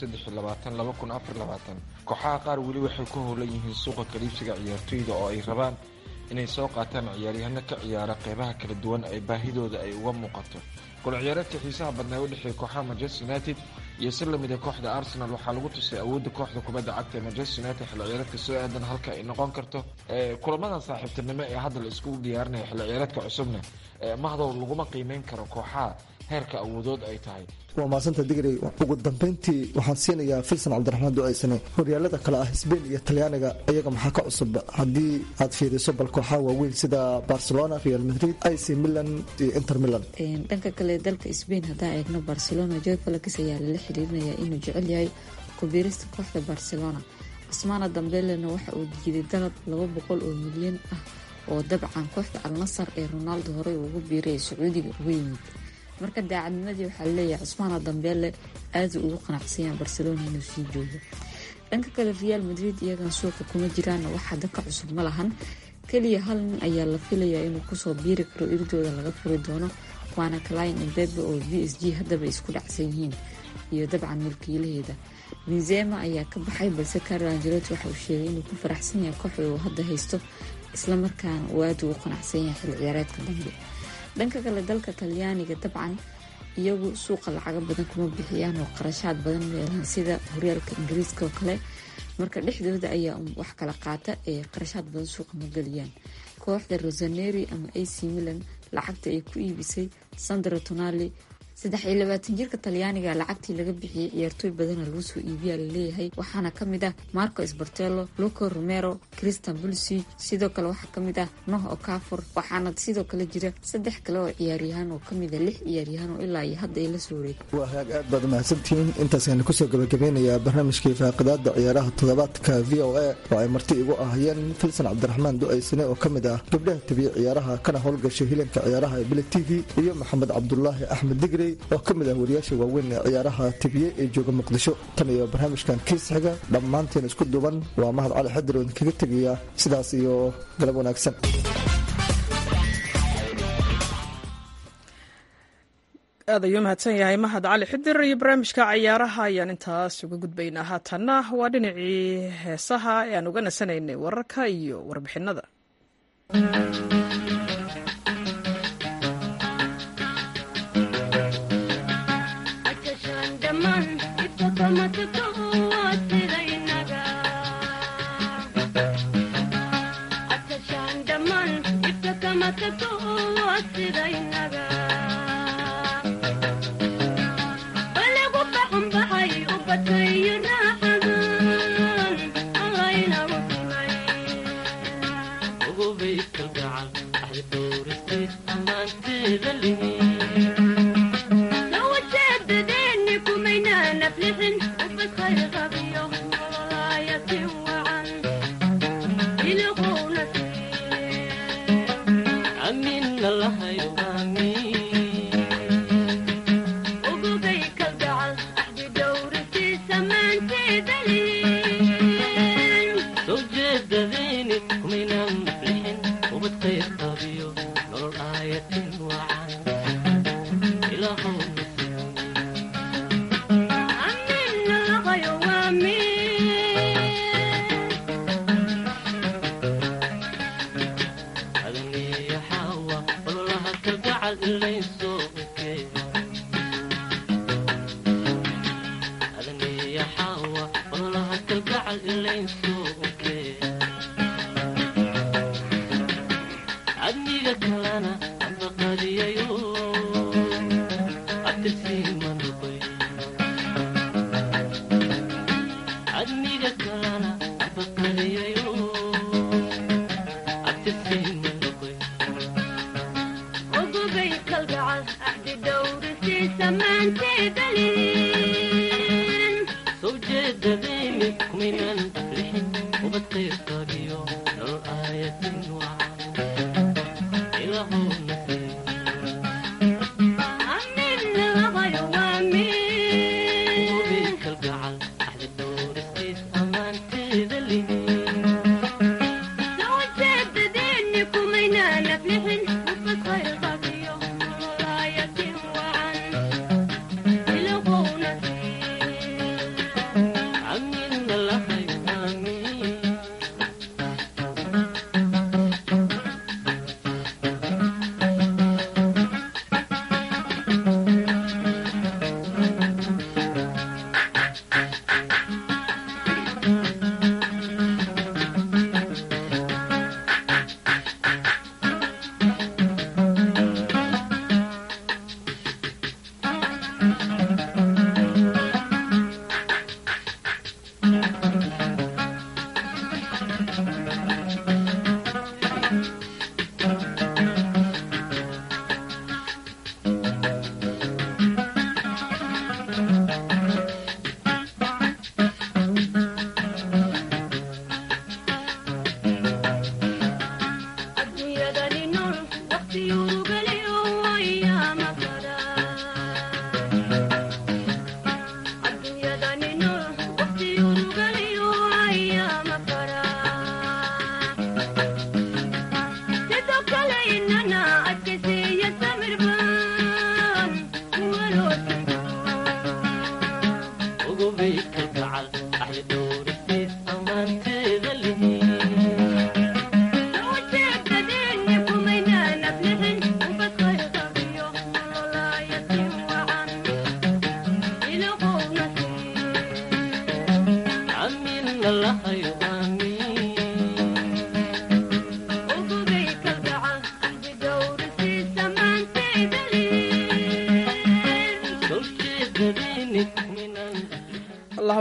kooxaha qaar weli waxay ku howlan yihiin suuqa kaliibsiga ciyaartoyda oo ay rabaan inay soo qaataan ciyaaryahano ka ciyaara qeybaha kala duwan ay baahidooda ay uga muuqato gol ciyaareedka xiisaha badnaa u dhexeeya kooxaha manchester united iyo si lamida kooxda arsenal waxaa lagu tusay awoodda kooxda kubadda cagta ee manchester united xilli ciyaareedka soo aadan halka ay noqon karto kulamadan saaxiibtinimo ee hadda la iskugu diyaarinaya xilli ciyaareedka cusubna mahdow laguma qiimeyn karo kooxaha heerka awoodood ay tahay waa maasanta digrey ugu dambeyntii waxaan siinayaa filson cabdiraxmaan ducaysane horyaalada kale ah sbain iyo talyaaniga iyaga maxaa ka cusub haddii aad fiiriso bal kooxaha waaweyn sida barcelona real madrid ic milan iyo inter milan dhanka kale dalka sbain haddaan eegno barcelona joe felix ayaa lala xiriirinayaa inuu jecel yahay kubiirista kooxda barcelona cusmaana dambelena waxa uu diiday dalab laba boqol oo milyan ah oo dabcan kooxda alnasar ee ronaldo horey ugu biiray ee sacuudiga uga yimid marka daacadnimadii waxaa laleeyahay cusmaana dambeele aada ugu qanacsanyaan barcelona inuu sii joogo dhanka kale real madrid iyagana suuqa kuma jiraan wax hadda ka cusub ma lahan keliya hal nin ayaa la filayaa inuu kusoo biiri karo irdooda laga furi doono waana clin embebe oo v s g haddaba isku dhacsan yihiin iyo dabcan mulkiilaheeda benzema ayaa ka baxay balse carlo angelotti waxa uu sheegay inuu ku faraxsan yahay kooxda uu hadda haysto islamarkaana uu aada ugu qanacsan yahay xil ciyaareedka dambe dhanka kale dalka talyaaniga dabcan iyagu suuqa lacaga badan kuma bixiyaan oo qarashaad badan meelaan sida horyaalka ingiriiska oo kale marka dhexdooda ayaa wax kala qaata ee qarashaad badan suuqa ma geliyaan kooxda rosaneri ama ac milan lacagta ay ku iibisay sandro tonali saddex iyo labaatan jirka talyaaniga lacagtii laga bixiyey ciyaartooy badana lagu soo iibiyaa laleeyahay waxaana kamid ah marco sbartello luco romero christian bulsi sidoo kale waxaa kamid ah noh okafor waxaana sidoo kale jira saddex kale oo ciyaaryahaan oo kamida lix ciyaaryahaan oo ilaa iyo hadda ay la soo wareeg waa hagaag aad baad mahadsantihiin intaasaynu kusoo gabagabeynayaa barnaamijkii faaqidaada ciyaaraha toddobaadka v o a oo ay marti igu ahayeen filsan cabdiraxmaan du-aysane oo kamid ah gabdhaha tabiye ciyaaraha kana howlgashay hilanka ciyaaraha ee bile t v iyo maxamed cabdulaahi axmed digri oo ka mid ah wariyaasha waaweyn ee ciyaaraha tibiye ee jooga muqdisho tan iyo barnaamijkan kiis xiga dhammaanteen isku duuban waa mahad cali xadir oo idinkaga tegaya sidaas iyo galab wanaagsan aad ayuu mahadsan yahay mahad cali xidir iyo barnaamijka cayaaraha ayaan intaas uga gudbaynaa haatanna waa dhinacii heesaha ee aan uga nasanaynay wararka iyo warbixinada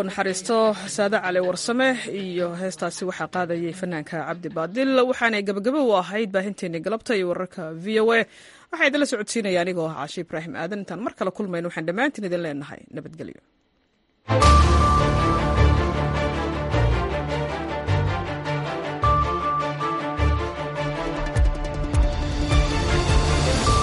u naxariisto saade cali warsame iyo heestaasi waxaa qaadayay fanaanka cabdi baadil waxaanay gabagabo u ahayd baahinteennii galabta iyo wararka v o a waxaa idinla socodsiinaya anigoo ah caashi ibraahim aadan intaan mar kale kulmayno waxaan dhammaantiin idin leenahay nabadgelyo